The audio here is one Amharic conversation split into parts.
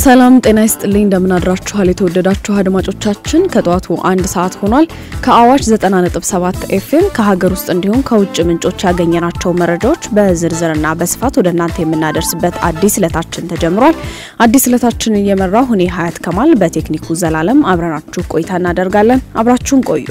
ሰላም ጤና ይስጥልኝ። እንደምን አድራችኋል? የተወደዳችሁ አድማጮቻችን ከጠዋቱ አንድ ሰዓት ሆኗል። ከአዋሽ 90.7 ኤፍኤም ከሀገር ውስጥ እንዲሁም ከውጭ ምንጮች ያገኘናቸው መረጃዎች በዝርዝርና በስፋት ወደ እናንተ የምናደርስበት አዲስ እለታችን ተጀምሯል። አዲስ እለታችንን እየመራሁ እኔ ሀያት ከማል በቴክኒኩ ዘላለም አብረናችሁ ቆይታ እናደርጋለን። አብራችሁን ቆዩ።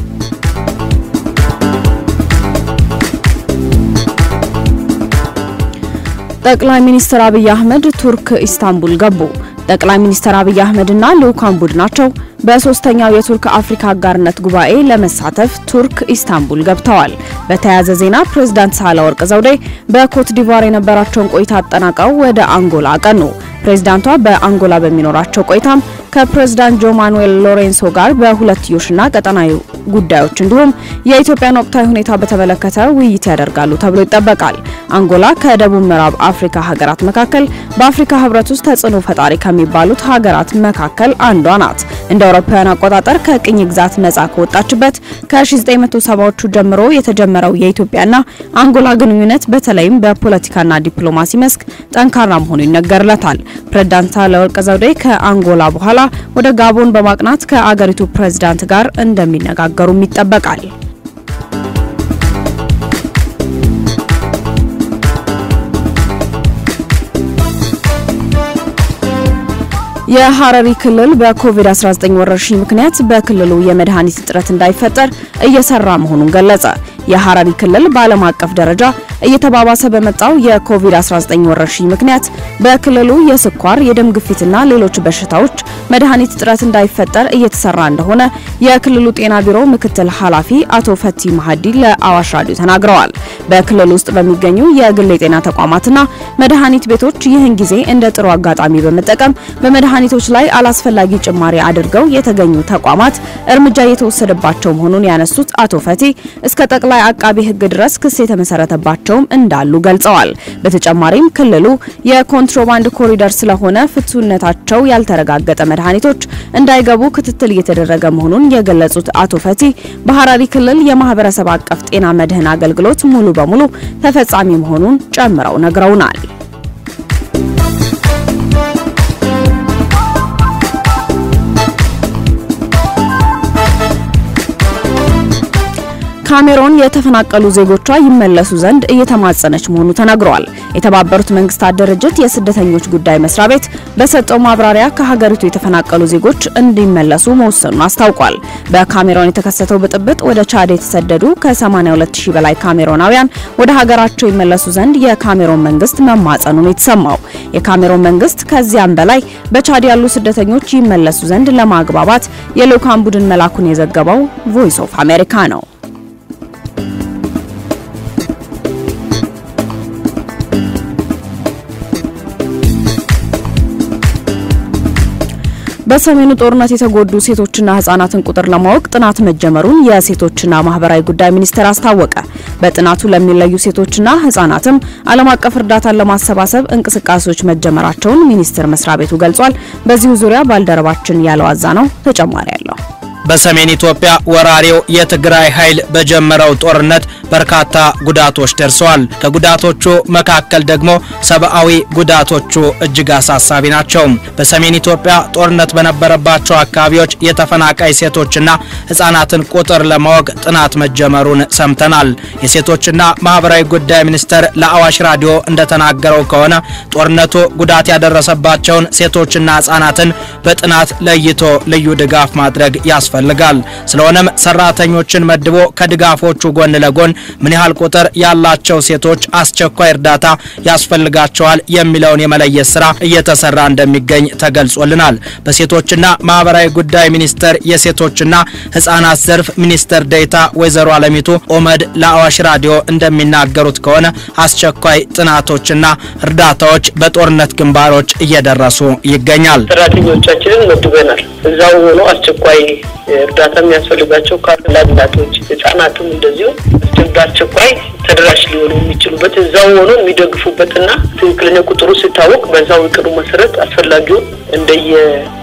ጠቅላይ ሚኒስትር አብይ አህመድ ቱርክ ኢስታንቡል ገቡ። ጠቅላይ ሚኒስትር አብይ አህመድና ልዑካን ቡድናቸው በሶስተኛው የቱርክ አፍሪካ አጋርነት ጉባኤ ለመሳተፍ ቱርክ ኢስታንቡል ገብተዋል። በተያያዘ ዜና ፕሬዝዳንት ሳህለወርቅ ዘውዴ በኮት ዲቫር የነበራቸውን ቆይታ አጠናቀው ወደ አንጎላ አቀኑ። ፕሬዝዳንቷ በአንጎላ በሚኖራቸው ቆይታም ከፕሬዝዳንት ጆ ማኑኤል ሎሬንሶ ጋር በሁለትዮሽና ቀጠናዊ ጉዳዮች እንዲሁም የኢትዮጵያን ወቅታዊ ሁኔታ በተመለከተ ውይይት ያደርጋሉ ተብሎ ይጠበቃል። አንጎላ ከደቡብ ምዕራብ አፍሪካ ሀገራት መካከል በአፍሪካ ሕብረት ውስጥ ተጽዕኖ ፈጣሪ ከሚባሉት ሀገራት መካከል አንዷ ናት። እንደ አውሮፓውያን አቆጣጠር ከቅኝ ግዛት ነጻ ከወጣችበት ከ1970ዎቹ ጀምሮ የተጀመረው የኢትዮጵያና አንጎላ ግንኙነት በተለይም በፖለቲካና ዲፕሎማሲ መስክ ጠንካራ መሆኑ ይነገርለታል። ፕሬዝዳንት ሳህለወርቅ ዘውዴ ከአንጎላ በኋላ ወደ ጋቦን በማቅናት ከአገሪቱ ፕሬዝዳንት ጋር እንደሚነጋገሩም ይጠበቃል። የሐረሪ ክልል በኮቪድ-19 ወረርሽኝ ምክንያት በክልሉ የመድኃኒት እጥረት እንዳይፈጠር እየሰራ መሆኑን ገለጸ። የሐረሪ ክልል በዓለም አቀፍ ደረጃ እየተባባሰ በመጣው የኮቪድ-19 ወረርሽኝ ምክንያት በክልሉ የስኳር፣ የደም ግፊትና ሌሎች በሽታዎች መድኃኒት እጥረት እንዳይፈጠር እየተሰራ እንደሆነ የክልሉ ጤና ቢሮ ምክትል ኃላፊ አቶ ፈቲ ማሀዲ ለአዋሽ ራዲዮ ተናግረዋል። በክልሉ ውስጥ በሚገኙ የግል የጤና ተቋማትና መድኃኒት ቤቶች ይህን ጊዜ እንደ ጥሩ አጋጣሚ በመጠቀም በመድኃኒቶች ላይ አላስፈላጊ ጭማሪ አድርገው የተገኙ ተቋማት እርምጃ እየተወሰደባቸው መሆኑን ያነሱት አቶ ፈቲ እስከ ጠቅላይ አቃቢ ሕግ ድረስ ክስ የተመሰረተባቸውም እንዳሉ ገልጸዋል። በተጨማሪም ክልሉ የኮንትሮባንድ ኮሪደር ስለሆነ ፍቱነታቸው ያልተረጋገጠ መድኃኒቶች እንዳይገቡ ክትትል እየተደረገ መሆኑን የገለጹት አቶ ፈቲ በሐረሪ ክልል የማህበረሰብ አቀፍ ጤና መድህን አገልግሎት ሙሉ በሙሉ ተፈጻሚ መሆኑን ጨምረው ነግረውናል። ካሜሮን የተፈናቀሉ ዜጎቿ ይመለሱ ዘንድ እየተማጸነች መሆኑ ተነግሯል። የተባበሩት መንግስታት ድርጅት የስደተኞች ጉዳይ መስሪያ ቤት በሰጠው ማብራሪያ ከሀገሪቱ የተፈናቀሉ ዜጎች እንዲመለሱ መወሰኑን አስታውቋል። በካሜሮን የተከሰተው ብጥብጥ ወደ ቻድ የተሰደዱ ከ82000 በላይ ካሜሮናውያን ወደ ሀገራቸው ይመለሱ ዘንድ የካሜሮን መንግስት መማጸኑን የተሰማው የካሜሮን መንግስት ከዚያም በላይ በቻድ ያሉ ስደተኞች ይመለሱ ዘንድ ለማግባባት የልዑካን ቡድን መላኩን የዘገበው ቮይስ ኦፍ አሜሪካ ነው። በሰሜኑ ጦርነት የተጎዱ ሴቶችና ህጻናትን ቁጥር ለማወቅ ጥናት መጀመሩን የሴቶችና ማህበራዊ ጉዳይ ሚኒስቴር አስታወቀ። በጥናቱ ለሚለዩ ሴቶችና ህጻናትም ዓለም አቀፍ እርዳታን ለማሰባሰብ እንቅስቃሴዎች መጀመራቸውን ሚኒስቴር መስሪያ ቤቱ ገልጿል። በዚሁ ዙሪያ ባልደረባችን ያለው አዛ ነው ተጨማሪ ያለው በሰሜን ኢትዮጵያ ወራሪው የትግራይ ኃይል በጀመረው ጦርነት በርካታ ጉዳቶች ደርሰዋል። ከጉዳቶቹ መካከል ደግሞ ሰብአዊ ጉዳቶቹ እጅግ አሳሳቢ ናቸው። በሰሜን ኢትዮጵያ ጦርነት በነበረባቸው አካባቢዎች የተፈናቃይ ሴቶችና ህጻናትን ቁጥር ለማወቅ ጥናት መጀመሩን ሰምተናል። የሴቶችና ማህበራዊ ጉዳይ ሚኒስቴር ለአዋሽ ራዲዮ እንደተናገረው ከሆነ ጦርነቱ ጉዳት ያደረሰባቸውን ሴቶችና ህጻናትን በጥናት ለይቶ ልዩ ድጋፍ ማድረግ ያስፈልጋል ያስፈልጋል። ስለሆነም ሰራተኞችን መድቦ ከድጋፎቹ ጎን ለጎን ምን ያህል ቁጥር ያላቸው ሴቶች አስቸኳይ እርዳታ ያስፈልጋቸዋል የሚለውን የመለየት ስራ እየተሰራ እንደሚገኝ ተገልጾልናል። በሴቶችና ማህበራዊ ጉዳይ ሚኒስቴር የሴቶችና ህጻናት ዘርፍ ሚኒስትር ዴኤታ ወይዘሮ አለሚቱ ኦመድ ለአዋሽ ራዲዮ እንደሚናገሩት ከሆነ አስቸኳይ ጥናቶችና እርዳታዎች በጦርነት ግንባሮች እየደረሱ ይገኛል። ሰራተኞቻችንን መድበናል። እዛው ሆኖ አስቸኳይ እርዳታ የሚያስፈልጋቸው ካሉ እናቶች፣ ህጻናትም እንደዚሁ በአስቸኳይ ተደራሽ ሊሆኑ የሚችሉበት እዛው ሆኖ የሚደግፉበትና ትክክለኛ ቁጥሩ ሲታወቅ በዛው እቅዱ መሰረት አስፈላጊውን እንደየ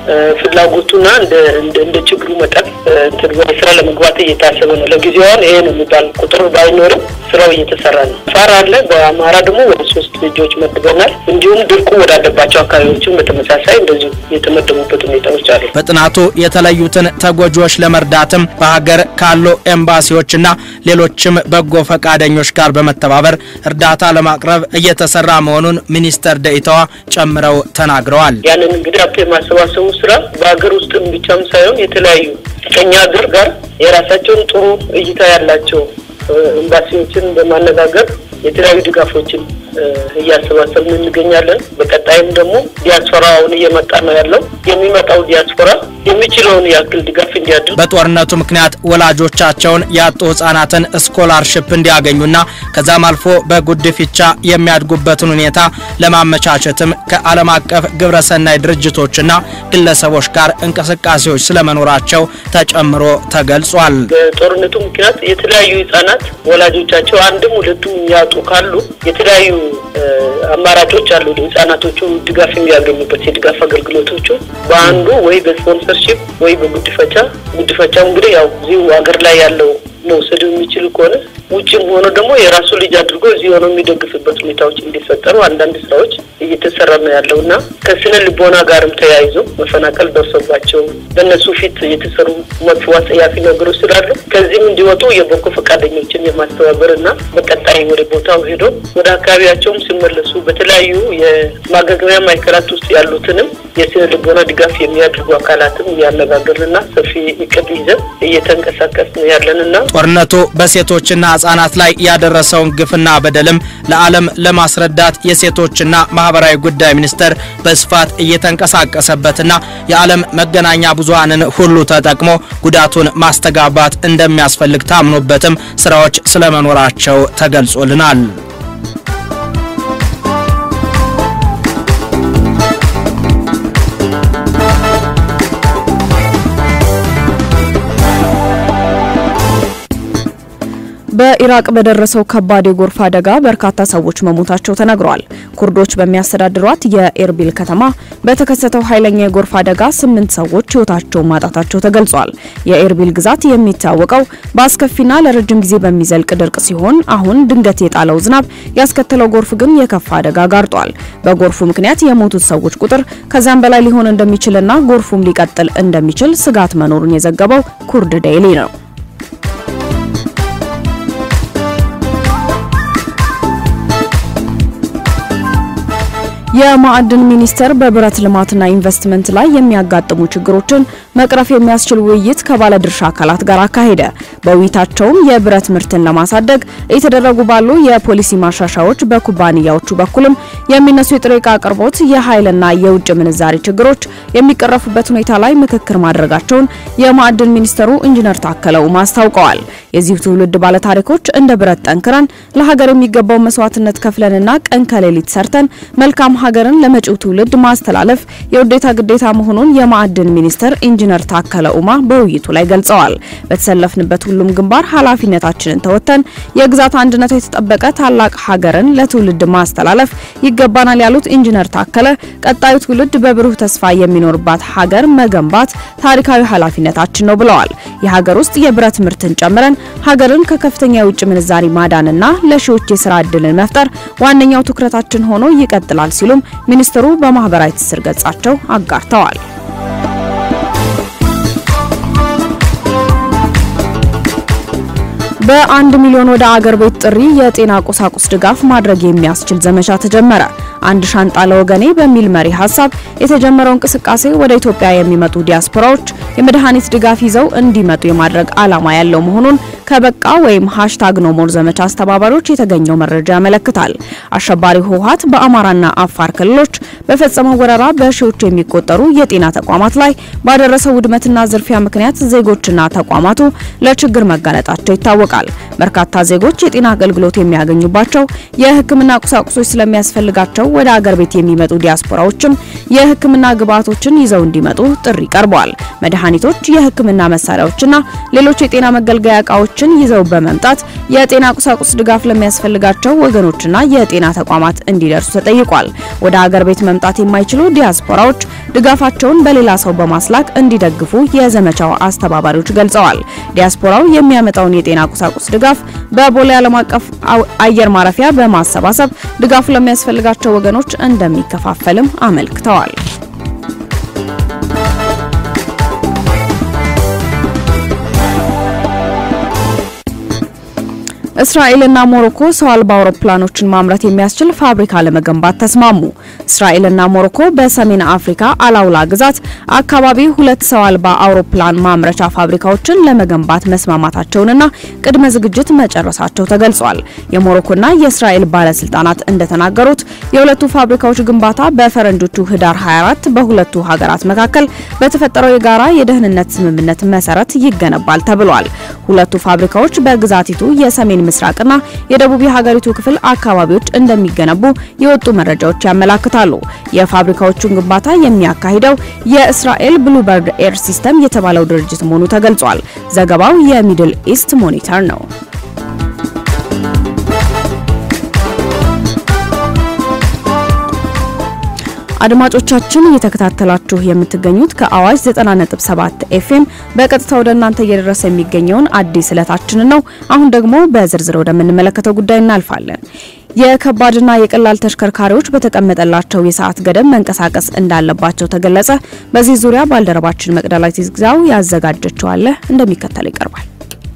ፍላጎቱና እንደ ችግሩ መጠን እንትን ወደ ስራ ለመግባት እየታሰበ ነው። ለጊዜዋን ይሄ ነው የሚባል ቁጥር ባይኖርም ስራው እየተሰራ ነው። አፋር አለ። በአማራ ደግሞ ወደ ሶስት ልጆች መድበናል። እንዲሁም ድርቁ ወዳለባቸው አካባቢዎችም በተመሳሳይ እንደዚሁ የተመደቡበት ሁኔታዎች አሉ። በጥናቱ የተለዩትን ተጎጂዎች ለመርዳትም በሀገር ካሉ ኤምባሲዎችና ሌሎችም በጎ ፈቃደኞች ጋር በመተባበር እርዳታ ለማቅረብ እየተሰራ መሆኑን ሚኒስተር ደኢታዋ ጨምረው ተናግረዋል። ያንን እንግዲህ ሀብት የማሰባሰቡ ስራ በሀገር ውስጥም ብቻም ሳይሆን የተለያዩ ከኛ ሀገር ጋር የራሳቸውን ጥሩ እይታ ያላቸው ኤምባሲዎችን በማነጋገር የተለያዩ ድጋፎችን እያሰባሰብን እንገኛለን። በቀጣይም ደግሞ ዲያስፖራውን እየመጣ ነው ያለው። የሚመጣው ዲያስፖራ የሚችለውን ያክል ድጋፍ እንዲያድርግ በጦርነቱ ምክንያት ወላጆቻቸውን ያጡ ህጻናትን ስኮላርሽፕ እንዲያገኙና ከዛም አልፎ በጉድፍቻ የሚያድጉበትን ሁኔታ ለማመቻቸትም ከዓለም አቀፍ ግብረሰናይ ድርጅቶችና ግለሰቦች ጋር እንቅስቃሴዎች ስለመኖራቸው ተጨምሮ ተገልጿል። በጦርነቱ ምክንያት የተለያዩ ህጻናት ወላጆቻቸው አንድም ሁለቱም የሚያጡ ካሉ የተለያዩ አማራጮች አሉ። ህጻናቶቹ ድጋፍ የሚያገኙበት የድጋፍ አገልግሎቶቹ በአንዱ ወይ በስፖንሰርሺፕ ወይ በጉድፈቻ ጉድፈቻው እንግዲህ ያው እዚሁ ሀገር ላይ ያለው መውሰድ የሚችል ከሆነ ውጭም ሆኖ ደግሞ የራሱ ልጅ አድርጎ እዚህ ሆኖ የሚደግፍበት ሁኔታዎች እንዲፈጠሩ አንዳንድ ስራዎች እየተሰራ ነው ያለው እና ከስነ ልቦና ጋርም ተያይዞ መፈናቀል ደርሶባቸው በእነሱ ፊት የተሰሩ መጥፎ አጸያፊ ነገሮች ስላሉ ከዚህም እንዲወጡ የበጎ ፈቃደኞችን የማስተባበር እና በቀጣይ ወደ ቦታው ሄዶ ወደ አካባቢያቸውም ሲመለሱ በተለያዩ የማገገሚያ ማዕከላት ውስጥ ያሉትንም የስነ ልቦና ድጋፍ የሚያደርጉ አካላትም እያነጋገርንና ሰፊ እቅድ ይዘን እየተንቀሳቀስ ነው ያለንና ጦርነቱ በሴቶችና ህጻናት ላይ ያደረሰውን ግፍና በደልም ለዓለም ለማስረዳት የሴቶችና ማህበራዊ ጉዳይ ሚኒስቴር በስፋት እየተንቀሳቀሰበትና የዓለም መገናኛ ብዙሃንን ሁሉ ተጠቅሞ ጉዳቱን ማስተጋባት እንደሚያስፈልግ ታምኖበትም ስራዎች ስለመኖራቸው ተገልጾልናል። በኢራቅ በደረሰው ከባድ የጎርፍ አደጋ በርካታ ሰዎች መሞታቸው ተነግሯል። ኩርዶች በሚያስተዳድሯት የኤርቢል ከተማ በተከሰተው ኃይለኛ የጎርፍ አደጋ ስምንት ሰዎች ህይወታቸውን ማጣታቸው ተገልጿል። የኤርቢል ግዛት የሚታወቀው በአስከፊና ለረጅም ጊዜ በሚዘልቅ ድርቅ ሲሆን አሁን ድንገት የጣለው ዝናብ ያስከተለው ጎርፍ ግን የከፋ አደጋ ጋርጧል። በጎርፉ ምክንያት የሞቱት ሰዎች ቁጥር ከዚያም በላይ ሊሆን እንደሚችልና ጎርፉም ሊቀጥል እንደሚችል ስጋት መኖሩን የዘገበው ኩርድ ዴይሊ ነው። የማዕድን ሚኒስቴር በብረት ልማትና ኢንቨስትመንት ላይ የሚያጋጥሙ ችግሮችን መቅረፍ የሚያስችል ውይይት ከባለድርሻ አካላት ጋር አካሄደ። በውይይታቸውም የብረት ምርትን ለማሳደግ እየተደረጉ ባሉ የፖሊሲ ማሻሻያዎች በኩባንያዎቹ በኩልም የሚነሱ የጥሬ ዕቃ አቅርቦት፣ የኃይልና የውጭ ምንዛሪ ችግሮች የሚቀረፉበት ሁኔታ ላይ ምክክር ማድረጋቸውን የማዕድን ሚኒስተሩ ኢንጂነር ታከለ ኡማ አስታውቀዋል። የዚሁ ትውልድ ባለታሪኮች እንደ ብረት ጠንክረን ለሀገር የሚገባው መስዋዕትነት ከፍለንና ቀን ከሌሊት ሰርተን መልካም ሀገርን ለመጪው ትውልድ ማስተላለፍ የውዴታ ግዴታ መሆኑን የማዕድን ሚኒስተር ኢንጂነር ታከለ ኡማ በውይይቱ ላይ ገልጸዋል። በተሰለፍንበት ሁሉም ግንባር ኃላፊነታችንን ተወጥተን የግዛት አንድነቷ የተጠበቀ ታላቅ ሀገርን ለትውልድ ማስተላለፍ ይገባናል ያሉት ኢንጂነር ታከለ ቀጣዩ ትውልድ በብሩህ ተስፋ የሚኖርባት ሀገር መገንባት ታሪካዊ ኃላፊነታችን ነው ብለዋል። የሀገር ውስጥ የብረት ምርትን ጨምረን ሀገርን ከከፍተኛ የውጭ ምንዛሪ ማዳንና ለሺዎች የስራ ዕድልን መፍጠር ዋነኛው ትኩረታችን ሆኖ ይቀጥላል ሲሉም ሚኒስትሩ በማህበራዊ ትስስር ገጻቸው አጋርተዋል። በአንድ ሚሊዮን ወደ አገር ቤት ጥሪ የጤና ቁሳቁስ ድጋፍ ማድረግ የሚያስችል ዘመቻ ተጀመረ። አንድ ሻንጣ ለወገኔ በሚል መሪ ሀሳብ የተጀመረው እንቅስቃሴ ወደ ኢትዮጵያ የሚመጡ ዲያስፖራዎች የመድኃኒት ድጋፍ ይዘው እንዲመጡ የማድረግ ዓላማ ያለው መሆኑን ከበቃ ወይም ሃሽታግ ኖሞር ዘመቻ አስተባባሪዎች የተገኘው መረጃ ያመለክታል። አሸባሪው ህወሓት በአማራና አፋር ክልሎች በፈጸመው ወረራ በሺዎች የሚቆጠሩ የጤና ተቋማት ላይ ባደረሰው ውድመትና ዝርፊያ ምክንያት ዜጎችና ተቋማቱ ለችግር መጋለጣቸው ይታወቃል። በርካታ ዜጎች የጤና አገልግሎት የሚያገኙባቸው የሕክምና ቁሳቁሶች ስለሚያስፈልጋቸው ወደ አገር ቤት የሚመጡ ዲያስፖራዎችም የሕክምና ግብዓቶችን ይዘው እንዲመጡ ጥሪ ቀርበዋል። መድኃኒቶች፣ የሕክምና መሳሪያዎችና ሌሎች የጤና መገልገያ እቃዎች ባለሙያዎችን ይዘው በመምጣት የጤና ቁሳቁስ ድጋፍ ለሚያስፈልጋቸው ወገኖችና የጤና ተቋማት እንዲደርሱ ተጠይቋል። ወደ ሀገር ቤት መምጣት የማይችሉ ዲያስፖራዎች ድጋፋቸውን በሌላ ሰው በማስላክ እንዲደግፉ የዘመቻው አስተባባሪዎች ገልጸዋል። ዲያስፖራው የሚያመጣውን የጤና ቁሳቁስ ድጋፍ በቦሌ ዓለም አቀፍ አየር ማረፊያ በማሰባሰብ ድጋፉ ለሚያስፈልጋቸው ወገኖች እንደሚከፋፈልም አመልክተዋል። እስራኤልና ሞሮኮ ሰው አልባ አውሮፕላኖችን ማምረት የሚያስችል ፋብሪካ ለመገንባት ተስማሙ። እስራኤልና ሞሮኮ በሰሜን አፍሪካ አላውላ ግዛት አካባቢ ሁለት ሰው አልባ አውሮፕላን ማምረቻ ፋብሪካዎችን ለመገንባት መስማማታቸውንና ቅድመ ዝግጅት መጨረሳቸው ተገልጿል። የሞሮኮና የእስራኤል ባለስልጣናት እንደተናገሩት የሁለቱ ፋብሪካዎች ግንባታ በፈረንጆቹ ህዳር 24 በሁለቱ ሀገራት መካከል በተፈጠረው የጋራ የደህንነት ስምምነት መሰረት ይገነባል ተብሏል። ሁለቱ ፋብሪካዎች በግዛቲቱ የሰሜን ምስራቅና የደቡብ የሀገሪቱ ክፍል አካባቢዎች እንደሚገነቡ የወጡ መረጃዎች ያመላክታሉ። የፋብሪካዎቹን ግንባታ የሚያካሂደው የእስራኤል ብሉበርድ ኤር ሲስተም የተባለው ድርጅት መሆኑ ተገልጿል። ዘገባው የሚድል ኢስት ሞኒተር ነው። አድማጮቻችን እየተከታተላችሁ የምትገኙት ከአዋጅ 90.7 ኤፍኤም በቀጥታ ወደ እናንተ እየደረሰ የሚገኘውን አዲስ ዕለታችንን ነው። አሁን ደግሞ በዝርዝር ወደምንመለከተው ጉዳይ እናልፋለን። የከባድና የቀላል ተሽከርካሪዎች በተቀመጠላቸው የሰዓት ገደብ መንቀሳቀስ እንዳለባቸው ተገለጸ። በዚህ ዙሪያ ባልደረባችን መቅደላዊት ግዛው ያዘጋጀችው አለ እንደሚከተለው ይቀርባል።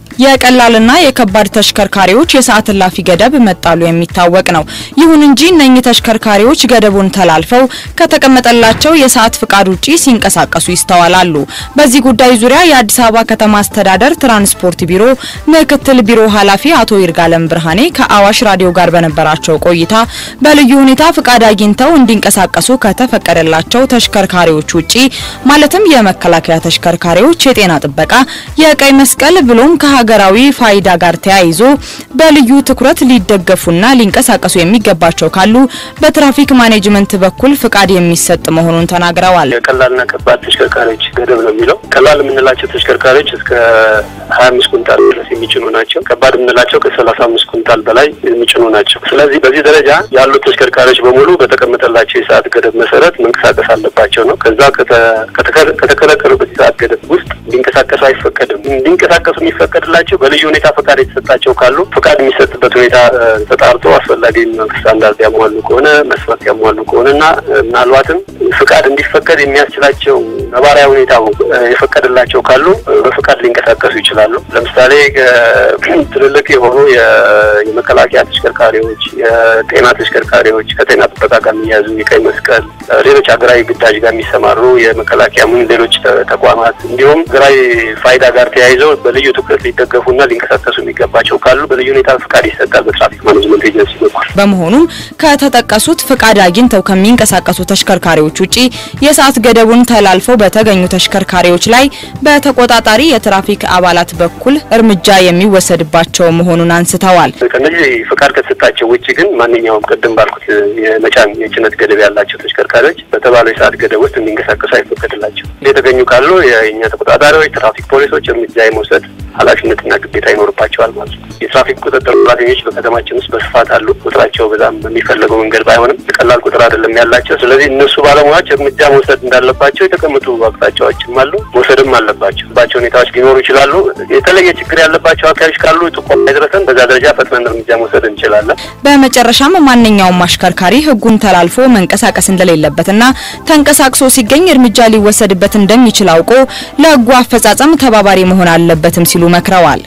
የቀላልና የከባድ ተሽከርካሪዎች የሰዓት እላፊ ገደብ መጣሉ የሚታወቅ ነው። ይሁን እንጂ እነኚህ ተሽከርካሪዎች ገደቡን ተላልፈው ከተቀመጠላቸው የሰዓት ፍቃድ ውጪ ሲንቀሳቀሱ ይስተዋላሉ። በዚህ ጉዳይ ዙሪያ የአዲስ አበባ ከተማ አስተዳደር ትራንስፖርት ቢሮ ምክትል ቢሮ ኃላፊ አቶ ይርጋለም ብርሃኔ ከአዋሽ ራዲዮ ጋር በነበራቸው ቆይታ በልዩ ሁኔታ ፍቃድ አግኝተው እንዲንቀሳቀሱ ከተፈቀደላቸው ተሽከርካሪዎች ውጪ ማለትም የመከላከያ ተሽከርካሪዎች፣ የጤና ጥበቃ፣ የቀይ መስቀል ብሎም ሀገራዊ ፋይዳ ጋር ተያይዞ በልዩ ትኩረት ሊደገፉና ሊንቀሳቀሱ የሚገባቸው ካሉ በትራፊክ ማኔጅመንት በኩል ፍቃድ የሚሰጥ መሆኑን ተናግረዋል። የቀላልና ከባድ ተሽከርካሪዎች ገደብ ነው የሚለው። ቀላል የምንላቸው ተሽከርካሪዎች እስከ ሀያ አምስት ኩንታል ድረስ የሚጭኑ ናቸው። ከባድ የምንላቸው ከሰላሳ አምስት ኩንታል በላይ የሚጭኑ ናቸው። ስለዚህ በዚህ ደረጃ ያሉት ተሽከርካሪዎች በሙሉ በተቀመጠላቸው የሰዓት ገደብ መሰረት መንቀሳቀስ አለባቸው ነው። ከዛ ከተከለከሉበት የሰዓት ገደብ ውስጥ እንዲንቀሳቀሱ አይፈቀድም። እንዲንቀሳቀሱ የሚፈቀድላቸው በልዩ ሁኔታ ፈቃድ የተሰጣቸው ካሉ ፈቃድ የሚሰጥበት ሁኔታ ተጣርቶ አስፈላጊ ስታንዳርድ ያሟሉ ከሆነ መስፈርት ያሟሉ ከሆነ እና ምናልባትም ፍቃድ እንዲፈቀድ የሚያስችላቸው ነባራዊ ሁኔታ የፈቀደላቸው ካሉ በፍቃድ ሊንቀሳቀሱ ይችላሉ። ለምሳሌ ትልልቅ የሆኑ የመከላከያ ተሽከርካሪዎች፣ የጤና ተሽከርካሪዎች ከጤና ጥበቃ ጋር የሚያዙ የቀይ መስቀል፣ ሌሎች ሀገራዊ ግዳጅ ጋር የሚሰማሩ የመከላከያ ምን ሌሎች ተቋማት እንዲሁም ሀገራዊ ፋይዳ ጋር ተያይዘው በልዩ ትኩረት ሊደገፉና ሊንቀሳቀሱ የሚገባቸው ካሉ በልዩ ሁኔታ ፍቃድ ይሰጣል በትራፊክ ማኔጅመንት ኤጀንሲ በኩል። በመሆኑም ከተጠቀሱት ፍቃድ አግኝተው ከሚንቀሳቀሱ ተሽከርካሪዎች ውጪ የሰዓት ገደቡን ተላልፈው በተገኙ ተሽከርካሪዎች ላይ በተቆጣጣሪ የትራፊክ አባላት በኩል እርምጃ የሚወሰድባቸው መሆኑን አንስተዋል። ከነዚህ ፍቃድ ከተሰጣቸው ውጭ ግን ማንኛውም ቅድም ባልኩት የመጫን የጭነት ገደብ ያላቸው ተሽከርካሪዎች በተባለው የሰዓት ገደብ ውስጥ እንዲንቀሳቀሱ አይፈቀድላቸው። የተገኙ ካሉ የእኛ ተቆጣጣሪዎች፣ ትራፊክ ፖሊሶች እርምጃ የመውሰድ ኃላፊነትና ግዴታ ይኖርባቸዋል ማለት ነው። የትራፊክ ቁጥጥር ሰራተኞች በከተማችን ውስጥ በስፋት አሉ። ቁጥራቸው በጣም በሚፈለገው መንገድ ባይሆንም የቀላል ቁጥር አይደለም ያላቸው። ስለዚህ እነሱ ባለሙያዎች እርምጃ መውሰድ እንዳለባቸው የተቀመጡ አቅጣጫዎችም አሉ፣ መውሰድም አለባቸው ባቸው ሁኔታዎች ሊኖሩ ይችላሉ። የተለየ ችግር ያለባቸው አካባቢዎች ካሉ ጥቆማ ይድረሰን፣ በዛ ደረጃ ፈጥነን እርምጃ መውሰድ እንችላለን። በመጨረሻም ማንኛውም አሽከርካሪ ሕጉን ተላልፎ መንቀሳቀስ እንደሌለበትና ተንቀሳቅሶ ሲገኝ እርምጃ ሊወሰድበት እንደሚችል አውቆ ለሕጉ አፈጻጸም ተባባሪ መሆን አለበትም ሲሉ መክረዋል።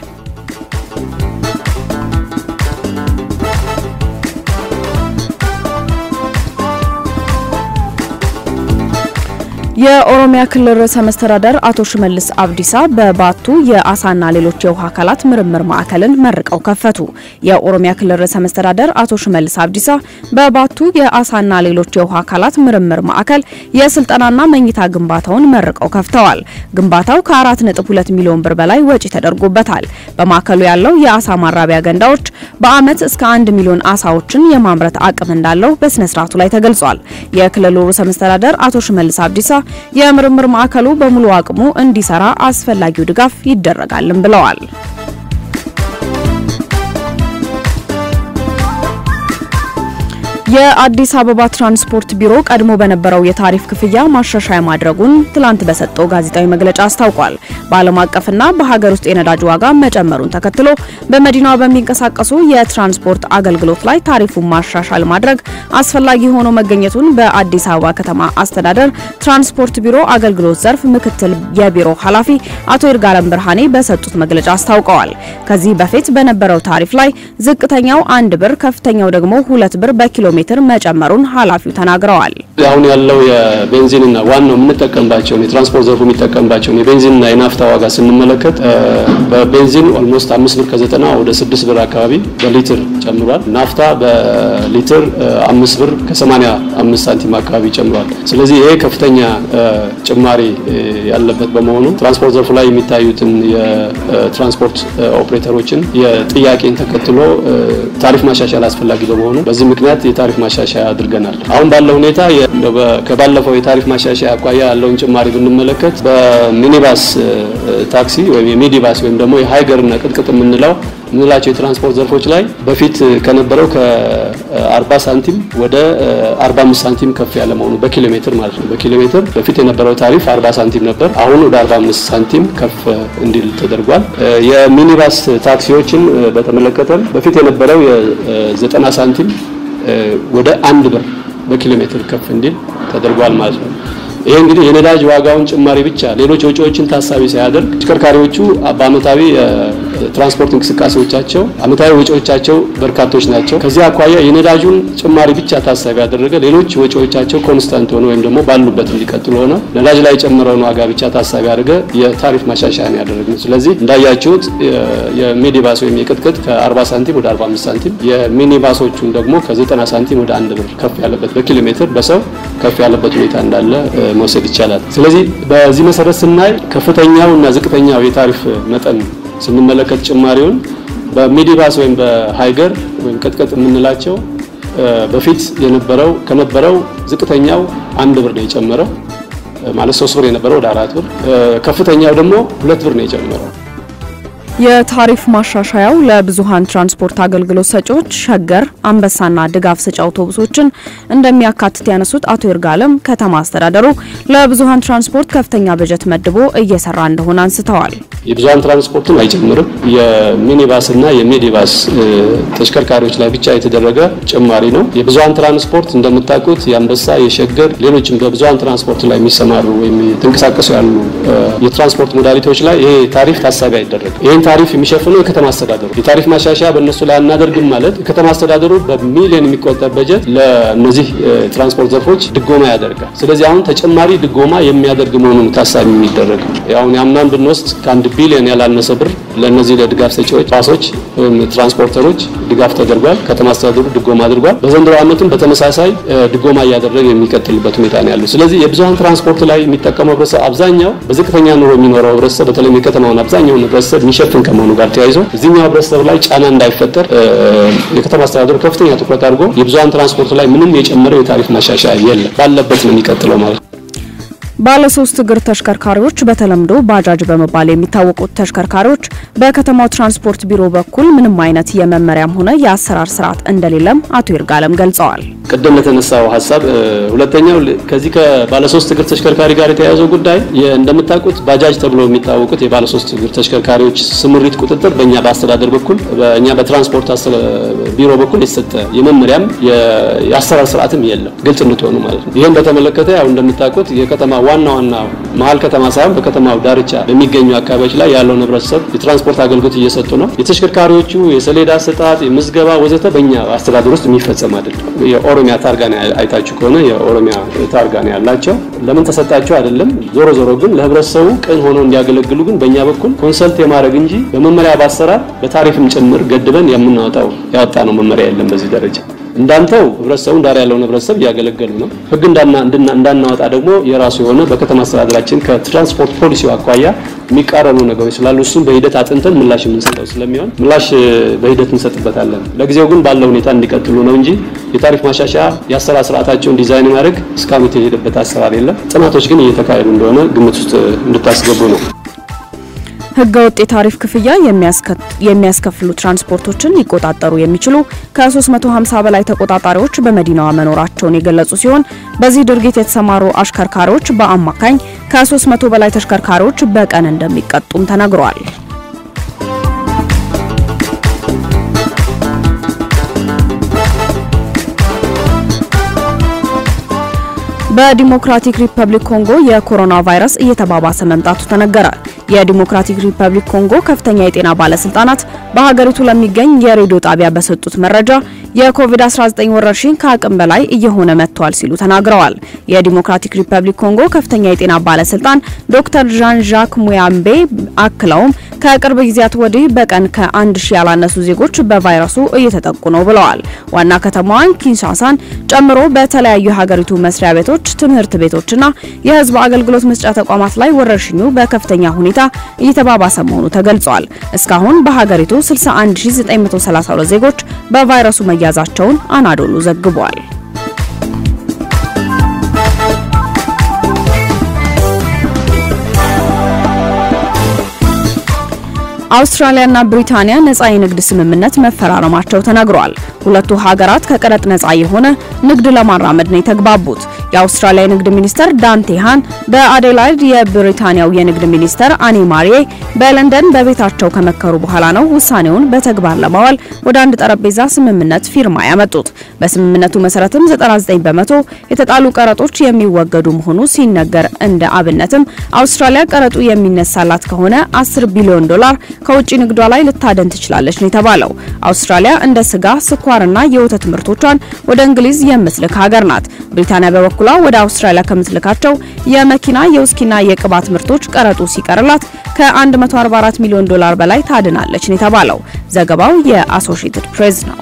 የኦሮሚያ ክልል ርዕሰ መስተዳደር አቶ ሽመልስ አብዲሳ በባቱ የአሳና ሌሎች የውሃ አካላት ምርምር ማዕከልን መርቀው ከፈቱ። የኦሮሚያ ክልል ርዕሰ መስተዳደር አቶ ሽመልስ አብዲሳ በባቱ የአሳና ሌሎች የውሃ አካላት ምርምር ማዕከል የስልጠናና መኝታ ግንባታውን መርቀው ከፍተዋል። ግንባታው ከ4.2 ሚሊዮን ብር በላይ ወጪ ተደርጎበታል። በማዕከሉ ያለው የአሳ ማራቢያ ገንዳዎች በዓመት እስከ 1 ሚሊዮን አሳዎችን የማምረት አቅም እንዳለው በስነ ስርዓቱ ላይ ተገልጿል። የክልሉ ርዕሰ መስተዳደር አቶ ሽመልስ አብዲሳ የምርምር ማዕከሉ በሙሉ አቅሙ እንዲሰራ አስፈላጊው ድጋፍ ይደረጋልም ብለዋል። የአዲስ አበባ ትራንስፖርት ቢሮ ቀድሞ በነበረው የታሪፍ ክፍያ ማሻሻያ ማድረጉን ትላንት በሰጠው ጋዜጣዊ መግለጫ አስታውቋል። በዓለም አቀፍና በሀገር ውስጥ የነዳጅ ዋጋ መጨመሩን ተከትሎ በመዲናዋ በሚንቀሳቀሱ የትራንስፖርት አገልግሎት ላይ ታሪፉን ማሻሻል ማድረግ አስፈላጊ ሆኖ መገኘቱን በአዲስ አበባ ከተማ አስተዳደር ትራንስፖርት ቢሮ አገልግሎት ዘርፍ ምክትል የቢሮ ኃላፊ አቶ ይርጋለም ብርሃኔ በሰጡት መግለጫ አስታውቀዋል። ከዚህ በፊት በነበረው ታሪፍ ላይ ዝቅተኛው አንድ ብር ከፍተኛው ደግሞ ሁለት ብር በኪሎ ሜትር መጨመሩን ኃላፊው ተናግረዋል። አሁን ያለው የቤንዚንና ዋናው የምንጠቀምባቸውን የትራንስፖርት ዘርፉ የሚጠቀምባቸውን የቤንዚንና የናፍታ ዋጋ ስንመለከት በቤንዚን ኦልሞስት አምስት ብር ከዘጠና ወደ ስድስት ብር አካባቢ በሊትር ጨምሯል። ናፍታ በሊትር አምስት ብር ከሰማኒያ አምስት ሳንቲም አካባቢ ጨምሯል። ስለዚህ ይሄ ከፍተኛ ጭማሪ ያለበት በመሆኑ ትራንስፖርት ዘርፉ ላይ የሚታዩትን የትራንስፖርት ኦፕሬተሮችን የጥያቄን ተከትሎ ታሪፍ ማሻሻል አስፈላጊ በመሆኑ በዚህ ምክንያት የታሪፍ ማሻሻያ አድርገናል። አሁን ባለው ሁኔታ ከባለፈው የታሪፍ ማሻሻያ አኳያ ያለውን ጭማሪ ብንመለከት በሚኒባስ ታክሲ ወይም የሚኒባስ ወይም ደግሞ የሀይገርና ቅጥቅጥ የምንለው የምንላቸው የትራንስፖርት ዘርፎች ላይ በፊት ከነበረው ከ40 ሳንቲም ወደ 45 ሳንቲም ከፍ ያለ መሆኑ በኪሎ ሜትር ማለት ነው። በኪሎ ሜትር በፊት የነበረው ታሪፍ 40 ሳንቲም ነበር። አሁን ወደ 45 ሳንቲም ከፍ እንዲል ተደርጓል። የሚኒባስ ታክሲዎችን በተመለከተ በፊት የነበረው የ90 ሳንቲም ወደ አንድ ብር በኪሎ ሜትር ከፍ እንዲል ተደርጓል ማለት ነው። ይሄ እንግዲህ የነዳጅ ዋጋውን ጭማሪ ብቻ ሌሎች ወጪዎችን ታሳቢ ሳያደርግ ተሽከርካሪዎቹ በአመታዊ ትራንስፖርት እንቅስቃሴዎቻቸው አመታዊ ወጪዎቻቸው በርካቶች ናቸው። ከዚህ አኳያ የነዳጁን ጭማሪ ብቻ ታሳቢ ያደረገ ሌሎች ወጪዎቻቸው ኮንስታንት ሆነ ወይም ደግሞ ባሉበት እንዲቀጥሉ ሆነ ነዳጅ ላይ የጨመረውን ዋጋ ብቻ ታሳቢ ያደረገ የታሪፍ ማሻሻያ ነው ያደረግነው። ስለዚህ እንዳያችሁት የሚኒባስ ወይም የቅጥቅጥ ከ40 ሳንቲም ወደ 45 ሳንቲም የሚኒባሶቹን ደግሞ ከ90 ሳንቲም ወደ አንድ ብር ከፍ ያለበት በኪሎ ሜትር በሰው ከፍ ያለበት ሁኔታ እንዳለ መውሰድ ይቻላል። ስለዚህ በዚህ መሰረት ስናይ ከፍተኛው እና ዝቅተኛው የታሪፍ መጠን ስንመለከት ጭማሪውን በሚኒባስ ወይም በሃይገር ወይም ቅጥቅጥ የምንላቸው በፊት የነበረው ከነበረው ዝቅተኛው አንድ ብር ነው የጨመረው ማለት ሶስት ብር የነበረው ወደ አራት ብር፣ ከፍተኛው ደግሞ ሁለት ብር ነው የጨመረው። የታሪፍ ማሻሻያው ለብዙሃን ትራንስፖርት አገልግሎት ሰጪዎች ሸገር፣ አንበሳና ድጋፍ ሰጪ አውቶቡሶችን እንደሚያካትት ያነሱት አቶ ይርጋለም ከተማ አስተዳደሩ ለብዙሃን ትራንስፖርት ከፍተኛ በጀት መድቦ እየሰራ እንደሆነ አንስተዋል። የብዙሃን ትራንስፖርትን አይጨምርም። የሚኒባስና የሚኒባስ ተሽከርካሪዎች ላይ ብቻ የተደረገ ጭማሪ ነው። የብዙሃን ትራንስፖርት እንደምታውቁት የአንበሳ፣ የሸገር፣ ሌሎችም በብዙሃን ትራንስፖርት ላይ የሚሰማሩ ወይም የተንቀሳቀሱ ያሉ የትራንስፖርት ሞዳሊቲዎች ላይ ይሄ ታሪፍ ታሳቢ አይደረግም። ይህን ታሪፍ የሚሸፍነው የከተማ አስተዳደሩ የታሪፍ ማሻሻያ በእነሱ ላይ አናደርግም ማለት የከተማ አስተዳደሩ በሚሊዮን የሚቆጠር በጀት ለእነዚህ ትራንስፖርት ዘርፎች ድጎማ ያደርጋል። ስለዚህ አሁን ተጨማሪ ድጎማ የሚያደርግ መሆኑን ታሳቢ የሚደረግ አሁን የአምናን ብንወስድ ከአንድ ቢሊዮን ያላነሰ ብር ለእነዚህ ለድጋፍ ሰጪዎች ባሶች ወይም ትራንስፖርተሮች ድጋፍ ተደርጓል። ከተማ አስተዳደሩ ድጎማ አድርጓል። በዘንድሮ ዓመትም በተመሳሳይ ድጎማ እያደረገ የሚቀጥልበት ሁኔታ ነው ያለው። ስለዚህ የብዙሀን ትራንስፖርት ላይ የሚጠቀመው ህብረተሰብ አብዛኛው በዝቅተኛ ኑሮ የሚኖረው ህብረተሰብ በተለይም የከተማውን አብዛኛውን ህብረተሰብ የሚሸፍን ከመሆኑ ጋር ተያይዞ እዚህኛው ህብረተሰብ ላይ ጫና እንዳይፈጠር የከተማ አስተዳደሩ ከፍተኛ ትኩረት አድርጎ የብዙሀን ትራንስፖርት ላይ ምንም የጨመረው የታሪፍ ማሻሻያ የለም፣ ባለበት ነው የሚቀጥለው ማለት ነው። ባለ ሶስት እግር ተሽከርካሪዎች በተለምዶ ባጃጅ በመባል የሚታወቁት ተሽከርካሪዎች በከተማው ትራንስፖርት ቢሮ በኩል ምንም አይነት የመመሪያም ሆነ የአሰራር ስርዓት እንደሌለም አቶ ይርጋለም ገልጸዋል። ቅድም ለተነሳው ሀሳብ ሁለተኛው ከዚህ ከባለ ሶስት እግር ተሽከርካሪ ጋር የተያያዘው ጉዳይ እንደምታውቁት ባጃጅ ተብሎ የሚታወቁት የባለ ሶስት እግር ተሽከርካሪዎች ስምሪት ቁጥጥር በእኛ በአስተዳደር በኩል በእኛ በትራንስፖርት ቢሮ በኩል የተሰጠ የመመሪያም የአሰራር ስርዓትም የለም። ግልጽ እንድትሆኑ ማለት ነው። ይህም በተመለከተ ያው እንደምታውቁት የከተማ ዋና ዋና መሀል ከተማ ሳይሆን በከተማው ዳርቻ በሚገኙ አካባቢዎች ላይ ያለው ህብረተሰብ የትራንስፖርት አገልግሎት እየሰጡ ነው። የተሽከርካሪዎቹ የሰሌዳ አሰጣጥ፣ የምዝገባ ወዘተ በእኛ አስተዳደር ውስጥ የሚፈጸም አይደለም። የኦሮሚያ ታርጋ ነው አይታችሁ ከሆነ የኦሮሚያ ታርጋ ነው ያላቸው። ለምን ተሰጣቸው አይደለም። ዞሮ ዞሮ ግን ለህብረተሰቡ ቅን ሆነው እንዲያገለግሉ ግን በእኛ በኩል ኮንሰልት የማድረግ እንጂ በመመሪያ በአሰራር በታሪፍም ጭምር ገድበን የምናወጣው ያወጣ ነው መመሪያ የለም በዚህ ደረጃ እንዳንተው ህብረተሰቡ ዳር ያለውን ህብረተሰብ እያገለገሉ ነው። ህግ እንዳናወጣ ደግሞ የራሱ የሆነ በከተማ አስተዳደራችን ከትራንስፖርት ፖሊሲው አኳያ የሚቃረኑ ነገሮች ስላሉ እሱም በሂደት አጥንተን ምላሽ የምንሰጠው ስለሚሆን ምላሽ በሂደት እንሰጥበታለን። ለጊዜው ግን ባለው ሁኔታ እንዲቀጥሉ ነው እንጂ የታሪፍ ማሻሻያ የአሰራር ስርዓታቸውን ዲዛይን ማድረግ እስካሁን የተሄደበት አሰራር የለም። ጥናቶች ግን እየተካሄዱ እንደሆነ ግምት ውስጥ እንድታስገቡ ነው። ህገወጥ የታሪፍ ክፍያ የሚያስከፍሉ ትራንስፖርቶችን ሊቆጣጠሩ የሚችሉ ከ350 በላይ ተቆጣጣሪዎች በመዲናዋ መኖራቸውን የገለጹ ሲሆን በዚህ ድርጊት የተሰማሩ አሽከርካሪዎች በአማካኝ ከ300 በላይ ተሽከርካሪዎች በቀን እንደሚቀጡም ተነግሯል። በዲሞክራቲክ ሪፐብሊክ ኮንጎ የኮሮና ቫይረስ እየተባባሰ መምጣቱ ተነገረ። የዲሞክራቲክ ሪፐብሊክ ኮንጎ ከፍተኛ የጤና ባለስልጣናት በሀገሪቱ ለሚገኝ የሬዲዮ ጣቢያ በሰጡት መረጃ የኮቪድ-19 ወረርሽኝ ከአቅም በላይ እየሆነ መጥቷል ሲሉ ተናግረዋል። የዲሞክራቲክ ሪፐብሊክ ኮንጎ ከፍተኛ የጤና ባለስልጣን ዶክተር ዣን ዣክ ሙያምቤ አክለውም ከቅርብ ጊዜያት ወዲህ በቀን ከአንድ ሺህ ያላነሱ ዜጎች በቫይረሱ እየተጠቁ ነው ብለዋል። ዋና ከተማዋን ኪንሻሳን ጨምሮ በተለያዩ የሀገሪቱ መስሪያ ቤቶች፣ ትምህርት ቤቶችና የህዝብ አገልግሎት መስጫ ተቋማት ላይ ወረርሽኙ በከፍተኛ ሁኔታ እየተባባሰ መሆኑ ተገልጿል። እስካሁን በሀገሪቱ 61932 ዜጎች በቫይረሱ መያዛቸውን አናዶሉ ዘግቧል። አውስትራሊያና ብሪታንያ ነጻ የንግድ ስምምነት መፈራረማቸው ተነግሯል። ሁለቱ ሀገራት ከቀረጥ ነጻ የሆነ ንግድ ለማራመድ ነው የተግባቡት። የአውስትራሊያ የንግድ ሚኒስተር ዳንቴ ሃን በአዴላይድ የብሪታንያው የንግድ ሚኒስተር አኒ ማሪዬ በለንደን በቤታቸው ከመከሩ በኋላ ነው ውሳኔውን በተግባር ለማዋል ወደ አንድ ጠረጴዛ ስምምነት ፊርማ ያመጡት። በስምምነቱ መሰረትም 99 በመቶ የተጣሉ ቀረጦች የሚወገዱ መሆኑ ሲነገር እንደ አብነትም አውስትራሊያ ቀረጡ የሚነሳላት ከሆነ 10 ቢሊዮን ዶላር ከውጭ ንግዷ ላይ ልታደን ትችላለች ነው የተባለው። አውስትራሊያ እንደ ስጋ፣ ስኳርና የወተት ምርቶቿን ወደ እንግሊዝ የምትልክ ሀገር ናት። ብሪታንያ በበኩሏ ወደ አውስትራሊያ ከምትልካቸው የመኪና የውስኪና የቅባት ምርቶች ቀረጡ ሲቀርላት ከ144 ሚሊዮን ዶላር በላይ ታድናለች ነው የተባለው። ዘገባው የአሶሺየትድ ፕሬስ ነው።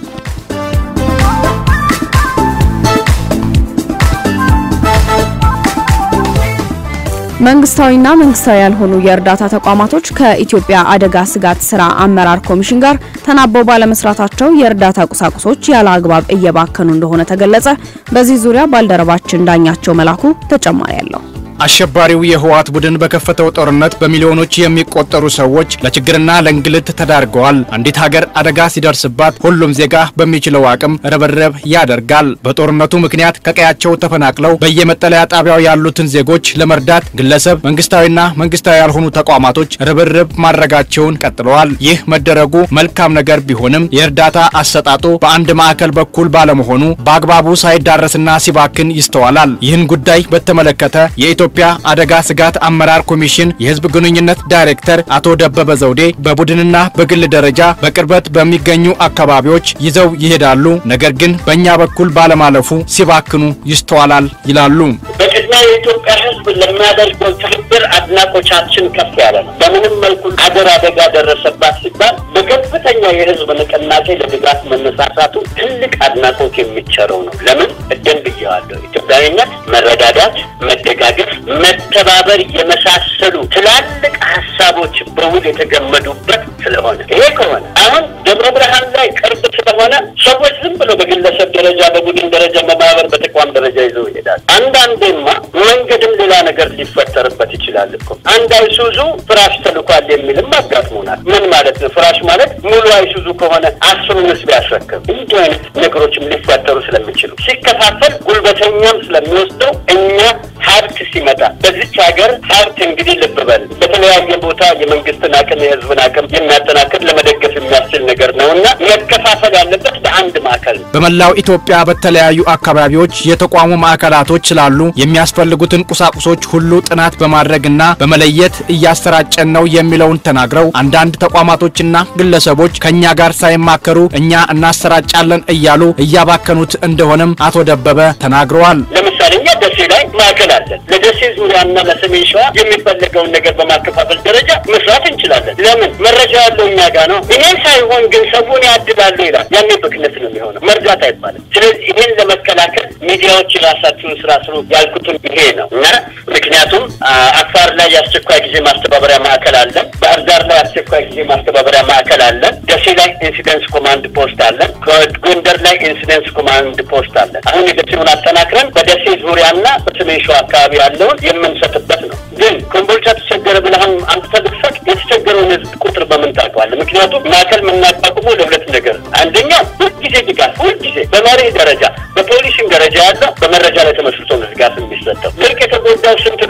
መንግስታዊና መንግስታዊ ያልሆኑ የእርዳታ ተቋማቶች ከኢትዮጵያ አደጋ ስጋት ስራ አመራር ኮሚሽን ጋር ተናበው ባለመስራታቸው የእርዳታ ቁሳቁሶች ያለ አግባብ እየባከኑ እንደሆነ ተገለጸ። በዚህ ዙሪያ ባልደረባችን ዳኛቸው መላኩ ተጨማሪ አለው። አሸባሪው የህወሓት ቡድን በከፈተው ጦርነት በሚሊዮኖች የሚቆጠሩ ሰዎች ለችግርና ለእንግልት ተዳርገዋል። አንዲት ሀገር አደጋ ሲደርስባት ሁሉም ዜጋ በሚችለው አቅም ርብርብ ያደርጋል። በጦርነቱ ምክንያት ከቀያቸው ተፈናቅለው በየመጠለያ ጣቢያው ያሉትን ዜጎች ለመርዳት ግለሰብ፣ መንግስታዊና መንግስታዊ ያልሆኑ ተቋማቶች ርብርብ ማድረጋቸውን ቀጥለዋል። ይህ መደረጉ መልካም ነገር ቢሆንም የእርዳታ አሰጣጡ በአንድ ማዕከል በኩል ባለመሆኑ በአግባቡ ሳይዳረስና ሲባክን ይስተዋላል። ይህን ጉዳይ በተመለከተ የኢትዮ የኢትዮጵያ አደጋ ስጋት አመራር ኮሚሽን የህዝብ ግንኙነት ዳይሬክተር አቶ ደበበ ዘውዴ በቡድንና በግል ደረጃ በቅርበት በሚገኙ አካባቢዎች ይዘው ይሄዳሉ፣ ነገር ግን በእኛ በኩል ባለማለፉ ሲባክኑ ይስተዋላል ይላሉ። በቅድሚያ የኢትዮጵያ ህዝብ ለሚያደርገው ትብብር አድናቆቻችን ከፍ ያለ ነው። በምንም መልኩ አገር አደጋ ደረሰባት ሲባል በከፍተኛ የህዝብ ንቅናቄ ለድጋፍ መነሳሳቱ ትልቅ አድናቆት የሚቸረው ነው። ለምን እደን ብየዋለሁ። ኢትዮጵያዊነት፣ መረዳዳት፣ መደጋገፍ መተባበር የመሳሰሉ ትላልቅ ሀሳቦች በውል የተገመዱበት ስለሆነ ይሄ ከሆነ አሁን ደብረ ብርሃን ላይ ቅርብ ስለሆነ ሰዎች ዝም ብሎ በግለሰብ ደረጃ፣ በቡድን ደረጃ፣ በማህበር፣ በተቋም ደረጃ ይዘው ይሄዳል። አንዳንዴማ መንገድም ሌላ ነገር ሊፈጠርበት ይችላል እኮ አንድ አይሱዙ ፍራሽ ተልኳል የሚልም አጋጥሞናል። ምን ማለት ነው? ፍራሽ ማለት ሙሉ አይሱዙ ከሆነ አስሩን ህዝብ ያስረክብ። እንዲህ አይነት ነገሮችም ሊፈጠሩ ስለሚችሉ ሲከፋፈል ጉልበተኛም ስለሚወስደው እኛ ሀብት ሲመጣ በዚች ሀገር ሀብት እንግዲህ ልብ በል በተለያየ ቦታ የመንግስትን አቅም የህዝብን አቅም የሚያጠናክር ለመደገፍ የሚያስችል ነገር ነው እና መከፋፈል ያለበት በአንድ ማዕከል ነው። በመላው ኢትዮጵያ በተለያዩ አካባቢዎች የተቋሙ ማዕከላቶች ስላሉ የሚያስፈልጉትን ቁሳቁሶች ሁሉ ጥናት በማድረግና በመለየት እያሰራጨን ነው የሚለውን ተናግረው አንዳንድ ተቋማቶችና ግለሰቦች ከእኛ ጋር ሳይማከሩ እኛ እናሰራጫለን እያሉ እያባከኑት እንደሆነም አቶ ደበበ ተናግረዋል። ለምሳሌ እኛ ደሴ ላይ ማዕከል አለን። ለደሴ ዙሪያና ለሰሜን ሸዋ የሚፈለገውን ነገር በማከፋፈል ደረጃ መስራት እንችላለን። ለምን መረጃ ያለው እኛ ጋር ነው። ይሄ ሳይሆን ግን ሰውን ያድላሉ ይላል። ያኔ ብክነት ነው የሚሆነው፣ መርዳት አይባልም። ስለዚህ ይሄን ለመከላከል ሚዲያዎች የራሳችሁን ስራ ስሩ ያልኩትን ይሄ ነው እና ምክንያቱም አፋር ላይ የአስቸኳይ ጊዜ ማስተባበሪያ ማዕከል አለን። ባህር ዳር ላይ የአስቸኳይ ጊዜ ማስተባበሪያ ማዕከል አለን። ደሴ ላይ ኢንሲደንስ ኮማንድ ፖስት አለን። ጎንደር ላይ ኢንሲደንስ ኮማንድ ፖስት አለን። አሁን የደሴውን አጠናክረን በደሴ ዙሪያና በሰሜን ሸዋ አካባቢ ያለውን የምንሰጥበት ነው። ግን ኮምቦልቻ ተቸገረ ብለህም አምጥተህ ብትሰጥ የተቸገረውን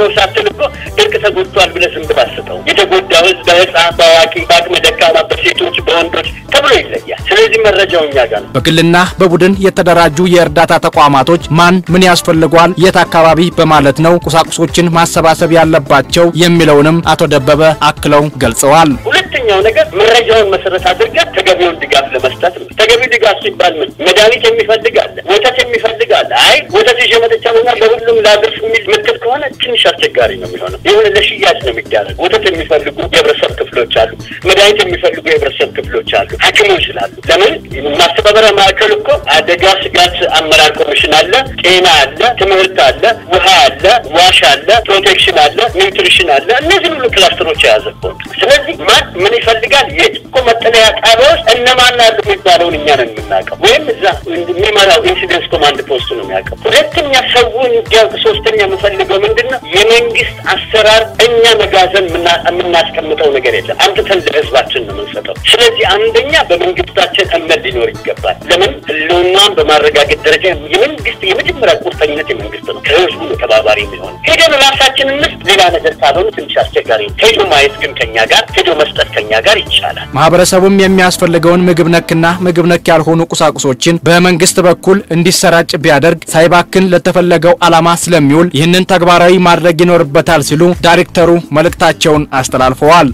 ሳትል እኮ ድርቅ ተጎድቷል ብለህ ዝም ብለህ አስጠው። የተጎዳው ህዝብ በህፃን፣ በአዋቂ፣ በአቅመ ደካማ፣ በሴቶች፣ በወንዶች ተብሎ ይለያል። ስለዚህ መረጃው እኛ ጋር ነው። በግልና በቡድን የተደራጁ የእርዳታ ተቋማቶች ማን ምን ያስፈልገዋል፣ የት አካባቢ በማለት ነው ቁሳቁሶችን ማሰባሰብ ያለባቸው የሚለውንም አቶ ደበበ አክለው ገልጸዋል። ሁለተኛው ነገር መረጃውን መሰረት አድርገን ተገቢውን ድጋፍ ለመስጠት ነው። ተገቢው ድጋፍ ሲባል ምን መድኃኒት የሚፈልግ አለ፣ ወተት የሚፈልግ አለ። አይ ወተት ይዤ መጥቻለሁ እና ለሁሉም ላድርስ የሚል ምትል ከሆነ ትንሽ አስቸጋሪ ነው የሚሆነው። ይሁን ለሽያጭ ነው የሚደረግ። ወተት የሚፈልጉ የህብረተሰብ ክፍሎች አሉ፣ መድኃኒት የሚፈልጉ የህብረተሰብ ክፍሎች አሉ፣ ሐኪሞች ስላሉ ለምን ማስተባበሪያ ማዕከል እኮ አደጋ ስጋት አመራር ኮሚሽን አለ፣ ጤና አለ፣ ትምህርት አለ፣ ውሃ አለ፣ ዋሽ አለ፣ ፕሮቴክሽን አለ፣ ኒውትሪሽን አለ። እነዚህ ሁሉ ክላስተሮች የያዘ እኮ ነው። ስለዚህ ማን ምን ይፈልጋል የት እኮ መጠለያ ጣቢያ ውስጥ እነማን አሉ የሚባለውን እኛ ነን የምናውቀው፣ ወይም እዛ የሚመራው ኢንሲደንስ ኮማንድ ፖስቱ ነው የሚያውቀው። ሁለተኛ ሰው እንዲያውቅ፣ ሶስተኛ የምፈልገው ምንድን ነው የመንግስት አሰራር እኛ መጋዘን የምናስቀምጠው ነገር የለም። አምጥተን ለህዝባችን ነው የምንሰጠው። ስለዚህ አንደኛ በመንግስታችን እምነት ሊኖር ይገባል። ለምን ህልውናን በማረጋገጥ ደረጃ የመንግስት የመጀመሪያ ቁርጠኝነት የመንግስት ነው። ከህዝቡ ነው ተባባሪ የሚሆን ሄደን ራሳችን እንስ ሌላ ነገር ካልሆነ ትንሽ አስቸጋሪ ነው። ሄዶ ማየት ግን ከኛ ጋር ሄዶ መስጠት ከኛ ጋር ይቻላል። ማህበረሰቡም የሚያስፈልገውን ምግብ ነክና ምግብ ነክ ያልሆኑ ቁሳቁሶችን በመንግስት በኩል እንዲሰራጭ ቢያደርግ ሳይባክን ለተፈለገው ዓላማ ስለሚውል ይህንን ተግባራዊ ማድረግ ይኖርበታል ሲሉ ዳይሬክተሩ መልእክታቸውን አስተላልፈዋል።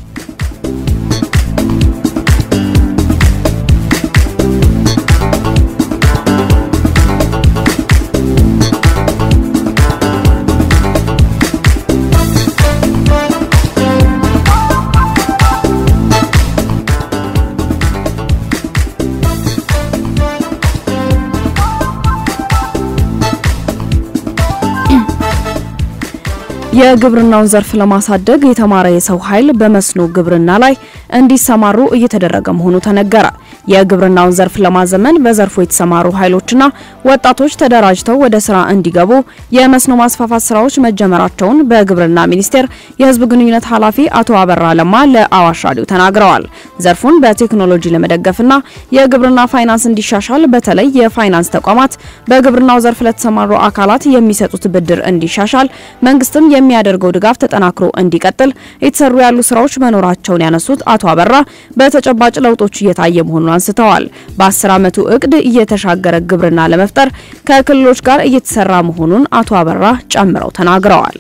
የግብርናውን ዘርፍ ለማሳደግ የተማረ የሰው ኃይል በመስኖ ግብርና ላይ እንዲሰማሩ እየተደረገ መሆኑ ተነገረ። የግብርናውን ዘርፍ ለማዘመን በዘርፉ የተሰማሩ ኃይሎችና ወጣቶች ተደራጅተው ወደ ስራ እንዲገቡ የመስኖ ማስፋፋት ስራዎች መጀመራቸውን በግብርና ሚኒስቴር የሕዝብ ግንኙነት ኃላፊ አቶ አበራ ለማ ለአዋሽ ራዲዮ ተናግረዋል። ዘርፉን በቴክኖሎጂ ለመደገፍና የግብርና ፋይናንስ እንዲሻሻል በተለይ የፋይናንስ ተቋማት በግብርናው ዘርፍ ለተሰማሩ አካላት የሚሰጡት ብድር እንዲሻሻል መንግስትም የሚያደርገው ድጋፍ ተጠናክሮ እንዲቀጥል የተሰሩ ያሉ ስራዎች መኖራቸውን ያነሱት አቶ አበራ በተጨባጭ ለውጦች እየታየ መሆኑን አንስተዋል። በ10 ዓመቱ እቅድ እየተሻገረ ግብርና ለመፍጠር ከክልሎች ጋር እየተሰራ መሆኑን አቶ አበራ ጨምረው ተናግረዋል።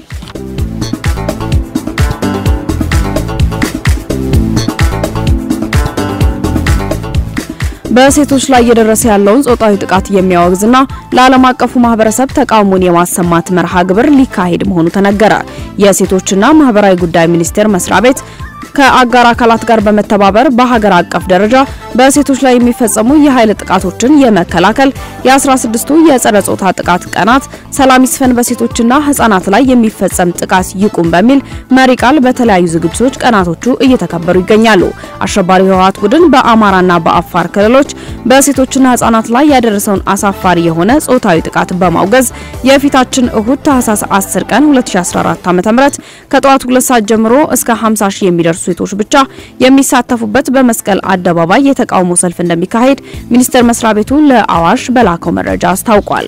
በሴቶች ላይ እየደረሰ ያለውን ጾታዊ ጥቃት የሚያወግዝና ለዓለም አቀፉ ማህበረሰብ ተቃውሞን የማሰማት መርሃ ግብር ሊካሄድ መሆኑ ተነገረ። የሴቶችና ማህበራዊ ጉዳይ ሚኒስቴር መስሪያ ቤት ከአጋር አካላት ጋር በመተባበር በሀገር አቀፍ ደረጃ በሴቶች ላይ የሚፈጸሙ የኃይል ጥቃቶችን የመከላከል የ16ቱ የጸረ ጾታ ጥቃት ቀናት ሰላም ይስፈን በሴቶችና ህጻናት ላይ የሚፈጸም ጥቃት ይቁም በሚል መሪ ቃል በተለያዩ ዝግጅቶች ቀናቶቹ እየተከበሩ ይገኛሉ። አሸባሪው ህወሓት ቡድን በአማራና በአፋር ክልሎች በሴቶችና ህጻናት ላይ ያደረሰውን አሳፋሪ የሆነ ጾታዊ ጥቃት በማውገዝ የፊታችን እሁድ ታህሳስ 10 ቀን 2014 ዓ.ም ከጠዋቱ 2 ሰዓት ጀምሮ እስከ 50 ሺህ የሚደርሱ ሴቶች ብቻ የሚሳተፉበት በመስቀል አደባባይ የተቃውሞ ሰልፍ እንደሚካሄድ ሚኒስቴር መስሪያ ቤቱ ለአዋሽ በላከው መረጃ አስታውቋል።